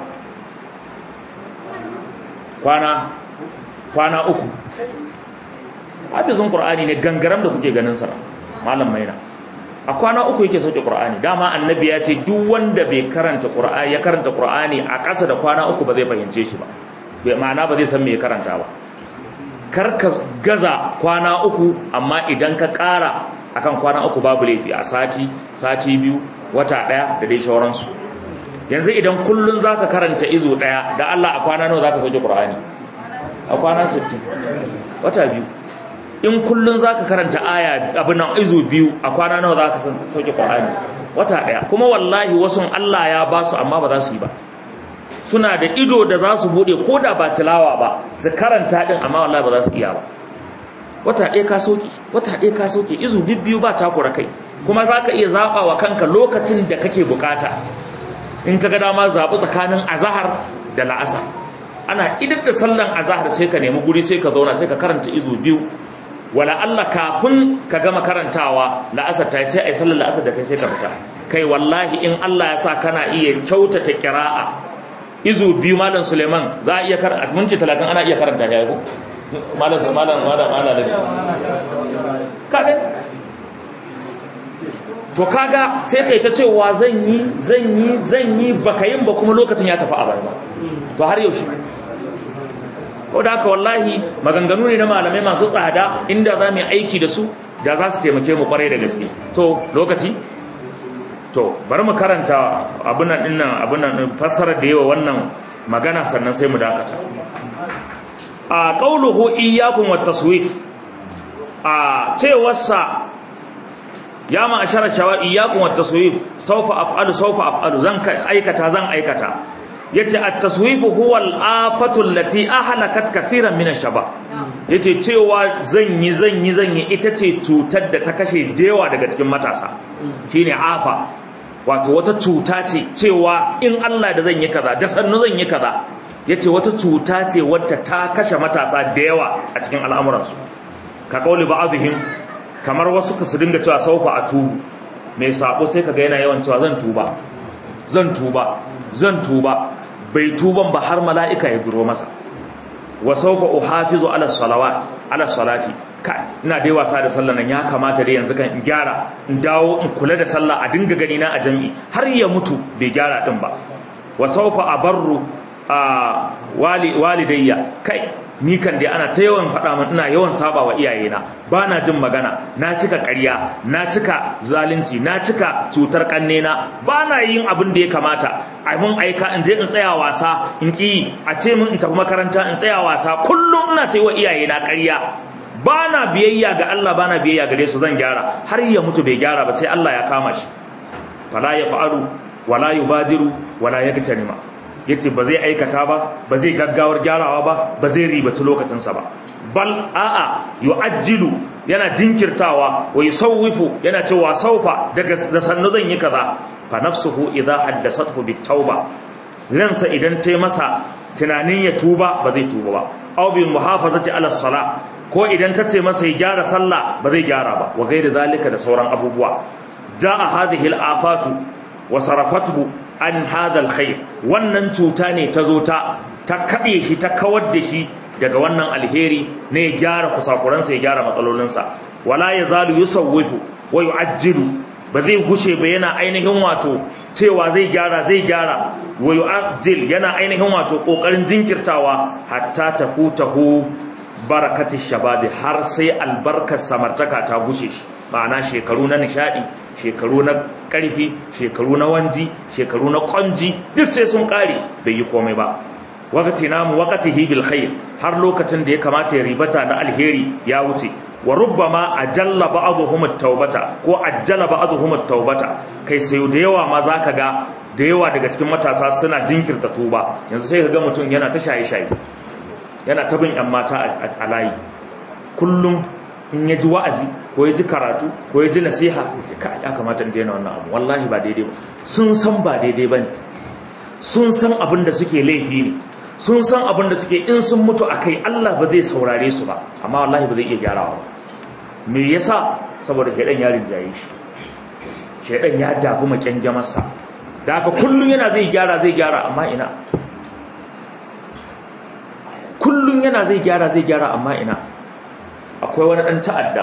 A: kwana kwana uku hafizin qur'ani ne gangaram da kuke ganin sa malam maina a kwana uku yake sauke qur'ani dama annabi ya ce duk wanda bai karanta qur'ani ya karanta qur'ani a ƙasa da kwana uku ba zai fahimce shi ba bai ma'ana ba zai san me ya karanta ba kar ka gaza kwana uku amma idan ka ƙara akan kwana uku babu laifi a sati sati biyu wata ɗaya da dai shauransu yanzu idan kullun zaka karanta izo ɗaya da Allah a kwana nawa zaka sauke qur'ani a kwana 60 wata biyu in kullun zaka karanta aya abin nan izu biyu a kwana nawa zaka sauke Qur'ani wata daya kuma wallahi wasu Allah ya ba su amma ba za su yi ba suna da ido da za su bude ko da ba tilawa ba su karanta din amma wallahi ba za su iya ba wata ɗaya ka soke wata ɗaya ka soke izu biyu ba takura kai kuma za ka iya zaɓa wa kanka lokacin da kake bukata in ka ga dama zaɓi tsakanin azahar da la'asar ana idar da sallan azahar sai ka nemi guri sai ka zauna sai ka karanta izu biyu wala Allah kafin ka gama karantawa la'asar ta sai a yi sallar la'asar da kai sai ka fita kai wallahi in Allah ya sa kana iya kyautata kira'a izu biyu malam Suleiman za a iya karanta minti talatin ana iya karanta ya yi malam malam malam malam kaga to kaga sai kai ta cewa zan yi zan yi zan yi baka yin ba kuma lokacin ya tafi a banza to har yaushe ko da haka wallahi maganganu ne na malamai masu tsada inda za mu yi aiki da su da za su taimake mu kwarai da gaske to lokaci to bari mu karanta abin nan dinnan abin nan fassarar da yawa wannan magana sannan sai mu dakata a qauluhu iyyakum wat taswif a cewarsa ya ma'ashara shawa iyyakum wat taswif sawfa af'alu sawfa af'alu zan aikata zan aikata yace at-taswif huwa al-afatu allati ahlakat kathiran min ash-shaba yace cewa zan yi zan yi zan yi ita ce cutar da ta kashe dewa daga cikin matasa shine afa wato wata cuta ce cewa in Allah da zan yi kaza da sannu zan yi kaza yace wata cuta ce wadda ta kashe matasa da yawa a cikin al'amuransu ka kauli ba'dihim kamar wasu ka su dinga cewa saufa a tubu mai sabo sai kaga yana yawan cewa zan tuba zan tuba zan tuba bai tuban ba har mala'ika ya duro masa wa saufa uhafizu ala salawat ala salati ka ina dai wasa da sallah nan ya kamata dai yanzu kan in gyara in dawo in kula da sallah a dinga gani na a jami'i har ya mutu bai gyara din ba wa saufa abarru a wali walidayya kai ni kan dai ana ta yawan faɗa min ina yawan saba wa iyayena ba na jin magana na cika ƙarya na cika zalunci na cika cutar ƙannena ba na yin abin da ya kamata a mun aika in je in tsaya wasa in ƙi a ce min in tafi makaranta in tsaya wasa kullum ina ta yi wa iyayena ƙarya ba na biyayya ga Allah ba na biyayya gare su zan gyara har ya mutu bai gyara ba sai Allah ya kama shi fala ya fa'alu wala yubadiru wala yaktanima yace ba zai aikata ba ba zai gaggawar gyarawa ba ba zai ribaci lokacinsa ba bal a'a yu'ajjilu yana jinkirtawa wa yusawwifu yana cewa saufa daga da sannu zan yi kaza fa nafsuhu idha haddathathu bitauba ransa idan ta masa tunanin ya tuba ba zai tuba ba aw bil muhafazati ala salah ko idan ta ce masa ya gyara sallah ba zai gyara ba wa gairi zalika da sauran abubuwa jaa hadhihi al afatu wa sarafathu an hadal khair wannan cuta ne ta zo ta ta kabe shi ta kawar da shi daga wannan alheri ne ya gyara kusakuransa ya gyara matsalolinsa wala yazalu yusawwifu wa yu'ajjilu ba zai gushe ba yana ainihin wato cewa zai gyara zai gyara wa yu'ajjil yana ainihin wato kokarin jinkirtawa hatta tafutahu barakatish shababi har sai albarkar samartaka ta gushe shi ma'ana shekaru na nishadi shekaru na karfi shekaru na wanji shekaru na kwanji duk sai sun kare bai yi komai ba wakati namu wakatihi bil khair har lokacin da ya kamata ya ribata na alheri ya wuce wa rubbama ajalla ba'dhum at-taubata ko ajjala ba'dhum at-taubata kai sai da yawa ma zaka ga da yawa daga cikin matasa suna jinkirta tuba yanzu sai ka ga mutum yana ta shaye shaye yana ta bin yan mata a layi kullum in ya ji wa'azi ko ya ji karatu ko ya ji nasiha ya kamata in daina wannan abu wallahi ba daidai ba sun san ba daidai ba ne sun san abin da suke laifi ne sun san abin da suke in sun mutu a kai Allah ba zai saurare su ba amma wallahi ba zai iya gyarawa ba me yasa saboda shaidan ya rinjaye shi shaidan ya dagu makyangamarsa da haka kullum yana zai gyara zai gyara amma ina kullum yana zai gyara zai gyara amma ina akwai wani ɗan ta'adda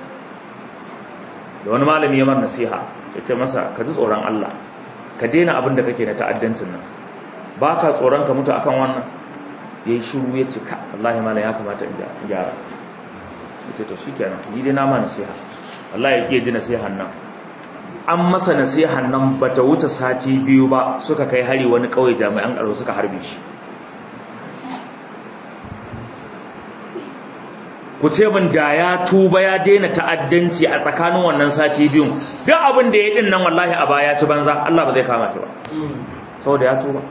A: da wani malami ya mar nasiha ya ce masa ka ji tsoron Allah ka daina abin da kake na ta'addancin nan ba ka tsoron ka mutu akan wannan ya yi shiru ya ce ka Allah malam ya kamata in gyara ya ce to shi kenan ni dai na ma nasiha Allah ya ƙi ji nasihan nan an masa nasihan nan ba ta wuce sati biyu ba suka kai hari wani ƙauye jami'an ƙaro suka harbe shi ku ku ce min da ya tuba ya daina ta'addanci a tsakanin wannan sati biyun duk abin da ya din nan wallahi a baya ci banza Allah ba zai kama shi ba saboda ya tuba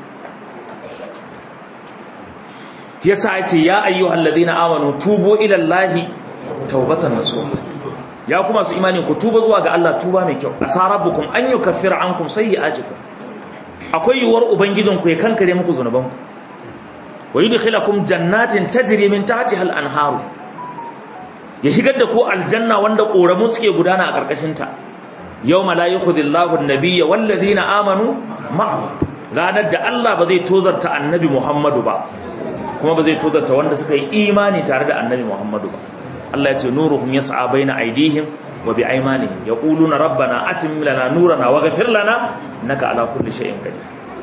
A: yasa yace ya ayyuhal ladina amanu tubu ila Allahi taubatan nasuha ya kuma su imani ku tuba zuwa ga Allah tuba mai kyau asarabukum an yukaffira ankum sayyi'atikum akwai yuwar ubangijinku ya kankare muku zunubanku wa yudkhilakum jannatin tajri min tahtiha al-anharu ya shigar da ku aljanna wanda koramu suke gudana a karkashin ta yawma la yukhidillahu an-nabiyya wal ladina amanu ma'ahu ranar da Allah ba zai tozarta annabi Muhammadu ba kuma ba zai tozarta wanda suka yi imani tare da annabi Muhammadu ba Allah ya ce nuruhum yas'a baina aydihim wa bi aymanihim yaquluna rabbana atim lana nurana waghfir lana innaka ala kulli shay'in qadir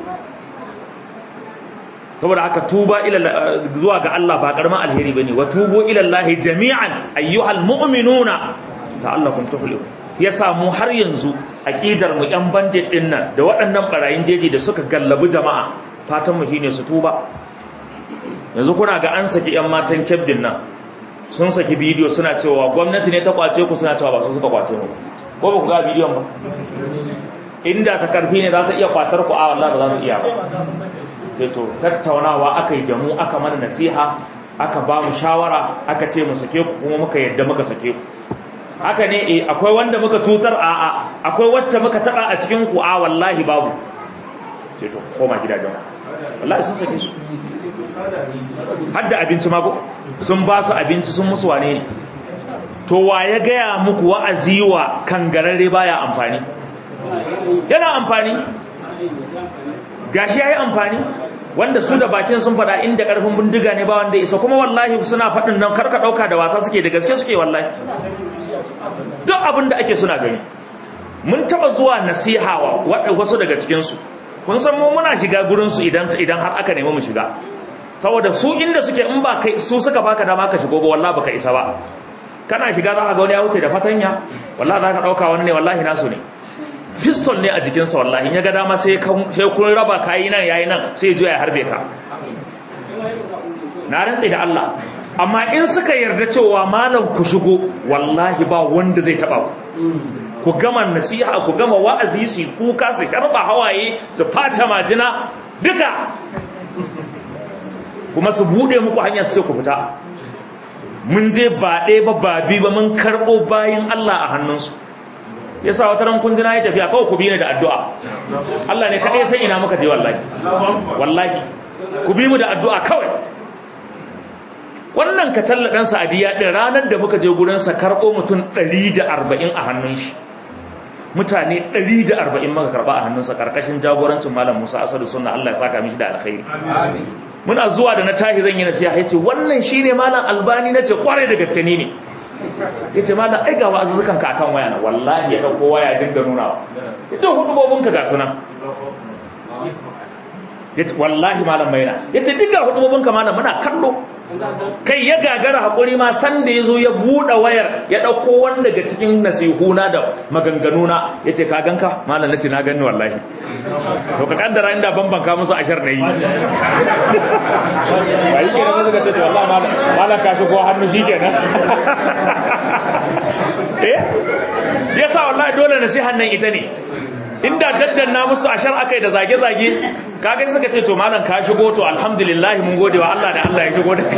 A: saboda haka tuba ila zuwa ga Allah ba karaman alheri bane wa tubu ila Allah jami'an ayyuhal mu'minuna ta'allakum tuflihun yasa mu har yanzu aqidar mu yan bandit din nan da waɗannan barayin jeji da suka gallabi jama'a fatan mu shine su tuba yanzu kuna ga an saki yan matan kebdin nan sun saki bidiyo suna cewa gwamnati ne ta kwace ku suna cewa ba su suka kwace mu ko ba ku ga bidiyon ba inda ta karfi ne za ta iya kwatar ku a wallahi ba za su iya ba sai to tattaunawa aka yi da mu aka mana nasiha aka ba mu shawara aka ce mu sake ku kuma muka yadda muka sake ku haka ne eh akwai wanda muka tutar a a akwai wacce muka taba a cikin ku a wallahi babu sai to koma gidajen wallahi sun sake su har da abinci ma sun ba su abinci sun musu wane ne to wa ya gaya muku wa'azi wa kangararre baya amfani yana amfani gashi yayi amfani wanda su da bakin sun fada inda karfin bindiga ne ba wanda isa kuma wallahi suna fadin nan karka dauka da wasa suke da gaske suke wallahi duk abin da ake suna gani mun taba zuwa nasiha wa wasu daga cikin su kun san mu muna shiga gurin su idan idan har aka nemi mu shiga saboda su inda suke in ba kai su suka baka dama ka shigo ba wallahi baka isa ba kana shiga za ka ga wani ya wuce da fatanya wallahi za ka dauka wani ne wallahi nasu ne pistol ne a jikinsa wallahi in ya ga dama sai kun raba kayi nan yayi nan sai ya juya ya harbe ka na rantse da Allah amma in suka yarda cewa malam ku shigo wallahi ba wanda zai taba ku ku gama nasiha ku gama wa'azi su kuka su sharba hawaye su fata majina duka kuma su bude muku hanya su ce ku fita mun je ba ɗaya ba ba bi ba mun karɓo bayan Allah a hannunsu yasa wata ran kun ji na yi tafiya kawai ku bi ni da addu'a Allah ne kaɗai san ina muka je wallahi wallahi ku bi mu da addu'a kawai wannan ka talla ɗan sa'adiyya ɗin ranar da muka je gurinsa karɓo mutum ɗari da arba'in a hannun shi mutane ɗari da arba'in muka karɓa a hannunsa ƙarƙashin jagorancin malam musa asadu sunna Allah ya saka mishi da alkhairi muna zuwa da na tahi zan yi nasiha yace wannan shine malam albani nace kwarai da gaske ni ne yace malam ai ga wa'azuzukan ka akan waya na wallahi ya dauko waya dinga nuna sai da hudubobin ka ga sunan yace wallahi malam maina yace duk ga hudubobin ka malam muna kallo kai ya gagara hakuri ma san da yazo ya bude wayar ya dauko wanda daga cikin nasihuna da maganganuna yace ka ganka malam nace na ganni wallahi to ka kaddara inda bambanka musu ashar nayi ba yi kenan suka ce wallahi malam malam ka shigo hannu shikenan eh yasa wallahi dole nasihan nan ita ne inda daddanna musu ashar akai da zage-zage kaga suka ce to malam ka shigo to alhamdulillah mun gode wa Allah da Allah ya shigo da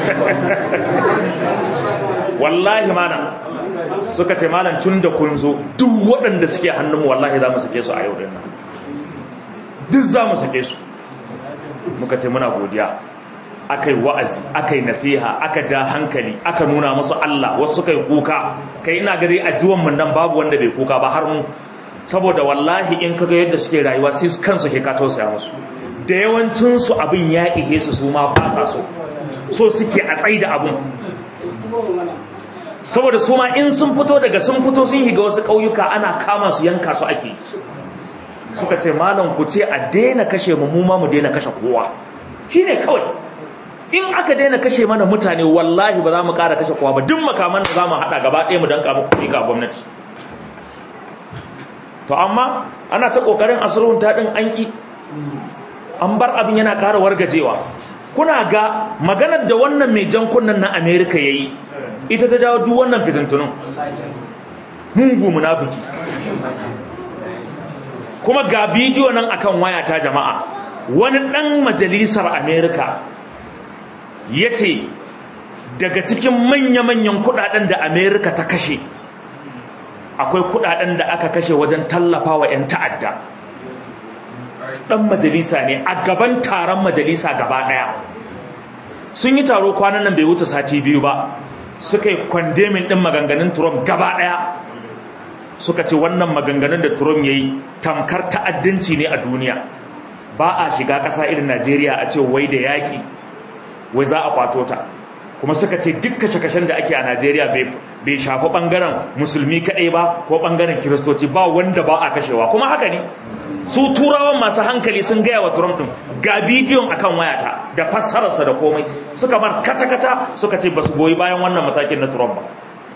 A: wallahi malam suka ce malam tun da kun zo duk waɗanda suke hannunmu wallahi za mu sake su a yau dinnan duk za mu sake su muka ce muna godiya akai wa'azi akai nasiha aka ja hankali aka nuna musu Allah wasu kai kuka kai ina gari a juwan mun nan babu wanda bai kuka ba har mu saboda wallahi in kaga yadda suke rayuwa sai kansu ke ka tausaya musu da yawancin su abin ya ihe su su ma ba sa so so suke a tsaida abun saboda su ma in sun fito daga sun fito sun higa wasu ƙauyuka ana kama su yanka su ake suka ce malam ku ce a daina kashe mu mu ma mu daina kashe kowa shine kawai in aka daina kashe mana mutane wallahi ba za mu ƙara kashe kowa ba duk makaman da za mu haɗa gaba ɗaya mu danka muku kuɗi ga gwamnati to amma ana ta ƙoƙarin asirun ta ɗin an ƙi an bar abin yana ƙara wargajewa kuna ga maganar da wannan mai jan kunnen na amerika ya yi ita ta jawo duk wannan fitintunun mungu munafiki kuma ga bidiyo nan akan waya ta jama'a wani ɗan majalisar amerika ya ce daga cikin manya-manyan kudaden da amerika ta kashe akwai kudaden da aka kashe wajen tallafa wa 'yan ta'adda ɗan majalisa ne a gaban taron majalisa gaba ɗaya sun yi taro kwanan nan bai wuce sati biyu ba suka yi kwandemin ɗin maganganun trump gaba ɗaya suka ce wannan maganganun da trump ya yi tamkar ta'addanci ne a duniya ba a shiga ƙasa irin najeriya a ce wai da yaƙi wai za a kwato ta kuma suka ce duk kashe-kashen da ake a najeriya bai shafi ɓangaren musulmi kaɗai ba ko ɓangaren kiristoci ba wanda ba a kashewa kuma haka ne su turawan masu hankali sun gaya wa trump ɗin ga bidiyon akan wayata da fassararsa da komai suka bar kata-kata suka ce ba su goyi bayan wannan matakin na trump ba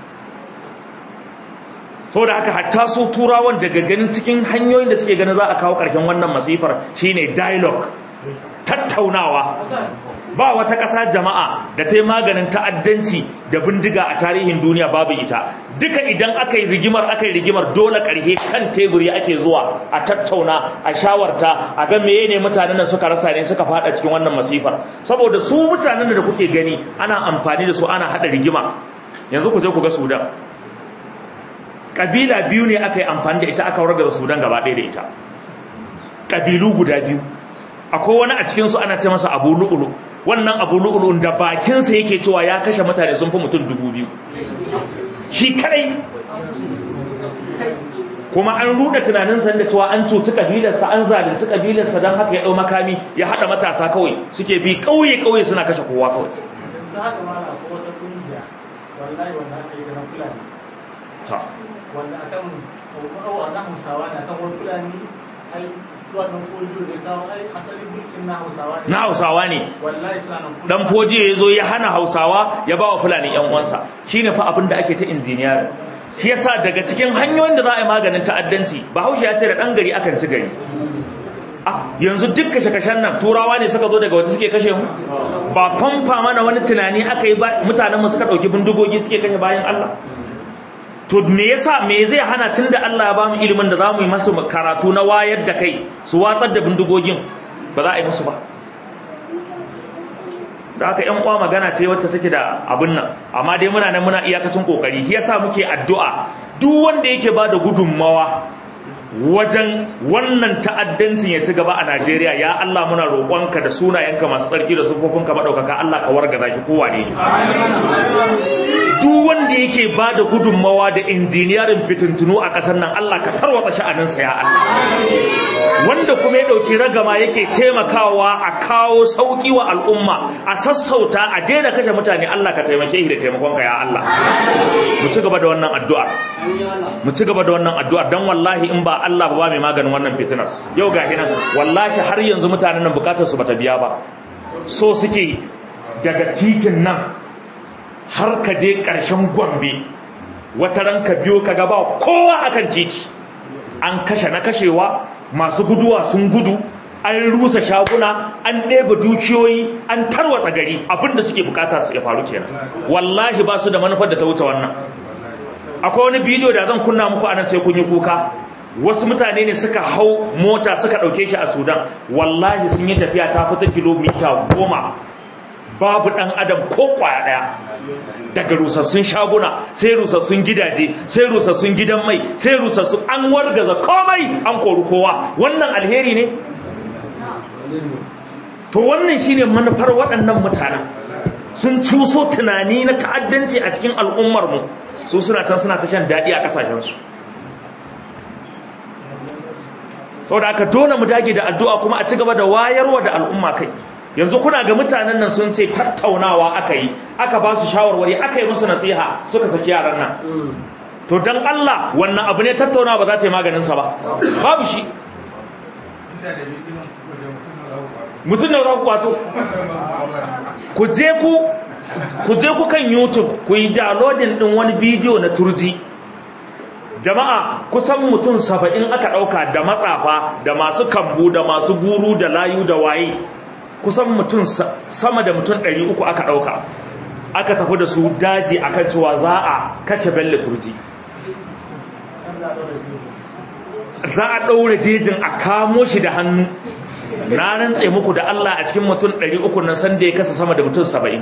A: saboda haka hatta su turawan daga ganin cikin hanyoyin da suke ganin za a kawo ƙarshen wannan masifar shine dialogue tattaunawa ba wata ƙasa jama'a da ta yi maganin ta'addanci da bindiga a tarihin duniya babu ita duka idan aka yi rigimar aka yi rigimar dole ƙarhe kan teburi ake zuwa a tattauna a shawarta a ga meye ne mutanen da suka rasa ne suka fada cikin wannan masifar saboda su mutanen da kuke gani ana amfani da su ana haɗa rigima yanzu ku je ku ga sudan ƙabila biyu ne aka yi amfani da ita aka wargaza sudan gaba ɗaya da ita ƙabilu guda biyu akwai wani a cikinsu ana ce masa abu lu'ulu wannan abu lu'ulu da bakinsa yake cewa ya kashe mutane sun fi mutum dubu biyu shi kadai kuma an ruda tunaninsa da cewa an cuci kabilarsa an zalunci kabilarsa don haka ya ɗau makami ya haɗa matasa kawai suke bi ƙauye-ƙauye suna kashe kowa kawai
B: wanda akan awa na hausawa na kan wani fulani ai wannan fojiyo da kawo ai asalin mulkin na hausawa ne
A: na hausawa ne
B: wallahi suna nan
A: dan fojiyo ya zo ya hana hausawa ya ba wa fulani yan uwansa shine fa abin da ake ta injiniyar shi yasa daga cikin hanyoyin da za a yi maganin ta'addanci bahaushe ya ce da dan gari akan ci gari Ah, yanzu duk kashe-kashen nan turawa ne suka zo daga wata suke kashe mu ba famfa mana wani tunani aka yi ba mutanen mu suka dauki bindigogi suke kashe bayan Allah to me yasa me zai hana tunda Allah ya ba mu ilimin da zamu yi masu karatu na wayar da kai su watsar da bindigogin ba za a yi musu ba da haka ƴan uwa magana ce wacce take da abin nan amma dai muna nan muna iyakacin kokari shi yasa muke addu'a duk wanda yake ba da gudunmawa wajen wannan ta'addancin ya ci gaba a Najeriya ya Allah muna roƙonka da sunayenka masu tsarki da sufofinka madaukaka Allah ka wargaza shi kowa ne duk wanda yake ba da gudunmawa da injiniyarin fitintunu a ƙasar nan Allah ka tarwata sha'aninsa ya Allah wanda kuma ya ɗauki ragama yake taimakawa a kawo sauƙi wa al'umma a sassauta a daina kashe mutane Allah ka taimake shi da taimakonka ya Allah mu ci gaba da wannan addu'a mu ci gaba da wannan addu'a dan wallahi in ba Allah ba mai maganin wannan fitinar yau ga hinan wallahi har yanzu mutanen nan bukatar su bata biya ba so suke daga titin nan har ka je ƙarshen Gombe wata ran ka biyo ka ga ba kowa akan titi an kashe na kashewa masu guduwa sun gudu an rusa shaguna an ɗebe dukiyoyi an tarwatsa gari abinda suke bukata su ya faru kenan wallahi ba su da manufar da ta wuce wannan akwai wani bidiyo da zan kunna muku anan sai kun yi kuka wasu mutane ne suka hau mota suka ɗauke shi a sudan wallahi sun yi tafiya ta fita kilomita goma babu ɗan adam ko kwaya ɗaya daga rusassun shaguna sai rusassun gidaje sai rusassun gidan mai sai rusassun an wargaza komai an kori kowa wannan alheri ne to wannan shine manufar waɗannan mutanen sun cuso tunani na ta'addanci a cikin al'ummarmu su suna can suna ta shan daɗi a ƙasashensu saboda aka dole mu dage da addu'a kuma a ci gaba da wayarwa da al'umma kai yanzu kuna ga mutanen nan sun ce tattaunawa aka yi aka ba su shawarwari aka yi musu nasiha suka saki yaran nan to dan Allah wannan abu ne tattaunawa ba za ta yi maganinsa ba babu shi mutum da ku wato ku je ku ku je ku kan YouTube ku yi downloading din wani bidiyo na turji jama'a kusan mutum saba'in aka ɗauka da matsafa da masu kambu da masu guru da layu da waye kusan mutum sama da mutum ɗari uku aka ɗauka aka tafi da su daji akan cewa za a kashe bello turji za a ɗaure jejin a kamo shi da hannu na rantse muku da Allah a cikin mutum 300 nan sanda ya kasa sama da mutum 70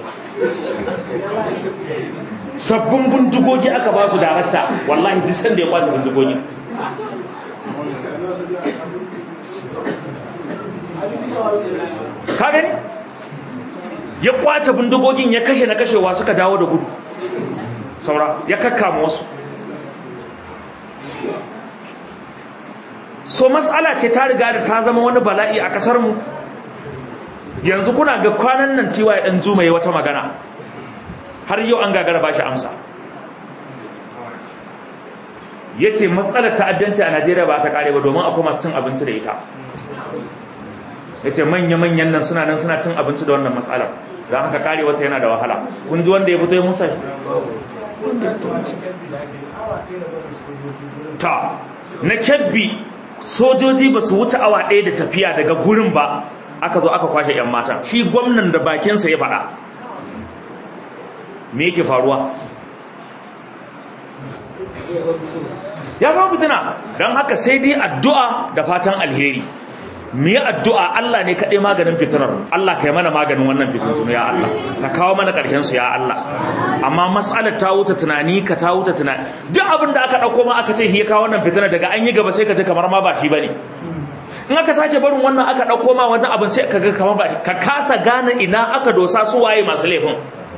A: sabbin bindigogi aka ba su darakta wallahi duk sanda ya kwace bindigogi kagani ya kwace bindigogin ya kashe na kashewa suka dawo da gudu saura ya kakkama wasu so matsala ce ta riga da ta zama wani bala'i a kasar mu yanzu kuna ga kwanan nan tiwa ya dan zuma ya wata magana har yau an gagara ba shi amsa ya ce matsalar ta'addanci a najeriya ba ta kare ba domin akwai masu cin abinci da ita ya ce manya-manyan nan suna nan suna cin abinci da wannan matsalar don haka kare wata yana da wahala kun ji wanda ya fito ya musa ta na kyabbi sojoji ba su wuce awa ɗaya da tafiya daga gurin ba aka zo aka kwashe 'yan mata shi gwamnan da bakinsa ya faɗa me yake faruwa ya zama fitina don haka sai dai addu'a da fatan alheri mu yi addu'a Allah ne kaɗai maganin fitinar Allah ka yi mana maganin wannan fitintunu ya Allah ka kawo mana ƙarshensu ya Allah amma matsalar ta wuce tunani ka ta wuce tunani duk abin da aka ɗauko ma aka ce ya kawo wannan fitinar daga an yi gaba sai ka ji kamar ma ba shi ba ne in aka sake barin wannan aka ɗauko ma wannan abin sai ka ga kamar ba ka kasa gane ina aka dosa su waye masu laifin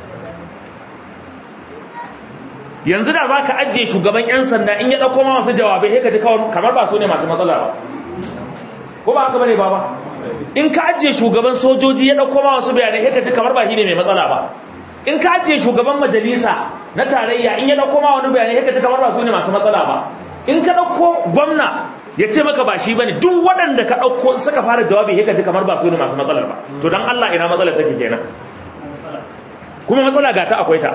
A: yanzu da za ka ajiye shugaban 'yan sanda in ya ɗauko ma masu jawabai sai ka ji kamar ba su ne masu matsala ba ko ba haka bane baba in ka ajiye shugaban sojoji ya dauko ma wasu bayanai sai ka ji kamar ba shi ne mai matsala ba in ka ajiye shugaban majalisa na tarayya in ya dauko ma wani bayanai sai ka ji kamar ba su ne masu matsala ba in ka dauko gwamna ya ce maka ba shi bane duk waɗanda ka dauko suka fara jawabi sai ka ji kamar ba su ne masu matsalar ba to dan Allah ina matsalar take kenan kuma matsala ga ta akwai ta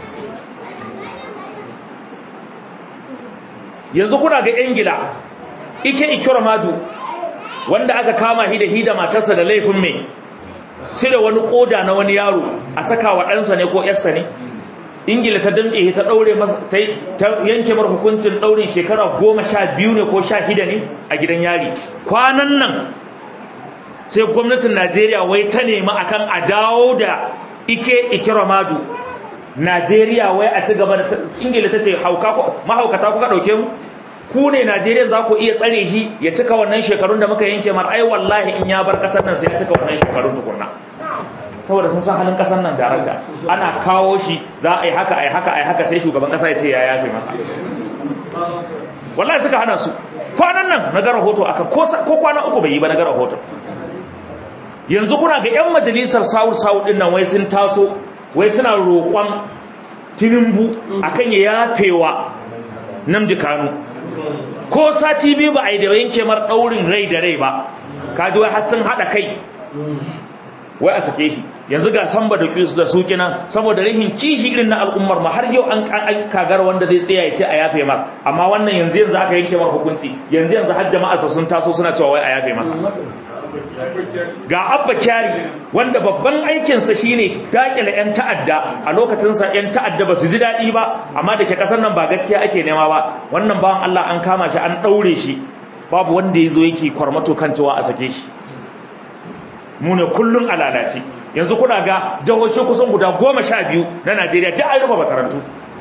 A: yanzu kuna ga ingila ike ikramadu wanda aka kama shi da shi da matarsa da laifin mai cire wani koda na wani yaro a saka wa ɗansa ne ko ƴarsa ne ingila ta damƙe ta ɗaure masa ta yanke mar hukuncin ɗaurin shekara goma sha biyu ne ko sha shida ne a gidan yari kwanan nan sai gwamnatin najeriya wai ta nemi akan a dawo da ike ikiramadu najeriya wai a ci gaba da ingila ta ce mahaukata kuka ɗauke mu ku ne Najeriya za ku iya tsare shi ya cika wannan shekarun da muka yanke mar ai wallahi in ya bar kasar nan sai ya cika wannan shekarun tukunna saboda sun san halin kasar nan daranta ana kawo shi za a yi haka a yi haka a yi haka sai shugaban kasa ya ce ya yafe masa wallahi suka hana su kwanan nan na ga rahoto aka ko kwana uku bai yi ba na ga rahoto yanzu kuna ga yan majalisar sawul sawul din nan wai sun taso wai suna roƙon tinubu akan ya yafewa namdi kanu ko sati biyu ba a yi da yanke mar ɗaurin rai da rai ba kaji wai har sun haɗa kai wai a sake shi yanzu ga samba da kisu da suki nan saboda rahin kishi irin na al'ummar ma har yau an kagar wanda zai tsaya ya ce a yafe mar amma wannan yanzu yanzu aka yanke mar hukunci yanzu yanzu har jama'a sun taso suna cewa wai a yafe masa ga abba kyari wanda babban aikinsa shine dakile 'yan ta'adda a lokacinsa 'yan ta'adda ba su ji daɗi ba amma da ke ƙasar nan ba gaskiya ake nema ba wannan bawan Allah an kama shi an ɗaure shi babu wanda ya zo yake kwarmato kan cewa a sake shi mu ne kullum a lalace yanzu kuna ga jihohi kusan guda goma sha biyu na najeriya duk an rufe makarantu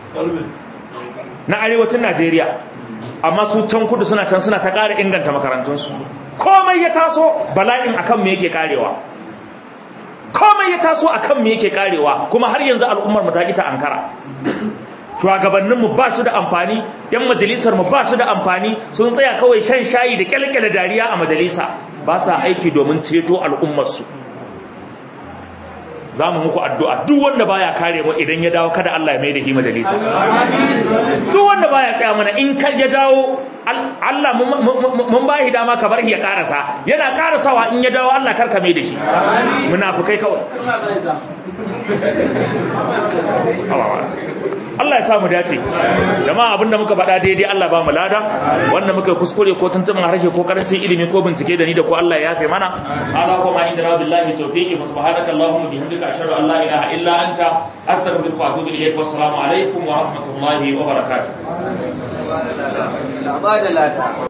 A: na arewacin najeriya amma su can kudu suna can suna ta ƙara inganta makarantunsu komai ya taso bala'in akan me yake karewa komai ya taso akan me yake karewa kuma har yanzu al'ummar mu ta kita ankara shugabannin mu ba su da amfani yan majalisar mu ba su da amfani sun tsaya kawai shan shayi da kyalkyale dariya a majalisa ba sa aiki domin ceto al'ummar su za mu muku addu'a duk wanda baya kare mu idan ya dawo kada Allah ya mai da shi majalisa duk wanda baya tsaya mana in ka ya dawo Allah mun ba shi dama ka bar shi ya karasa yana karasawa in ya dawo Allah karka mai da shi munafukai kawai Allah ya samu dace jama'a abinda muka faɗa daidai Allah ba mu lada wanda muka kuskure ko tuntumin harshe ko karancin ilimi ko bincike da ni da ko Allah ya yafe mana ala kuma inda rabbil lahi tawfiqi wa subhanaka allahumma bihamdika ashhadu an la ilaha illa anta astaghfiruka wa atubu ilayk wa assalamu alaikum wa rahmatullahi wa barakatuh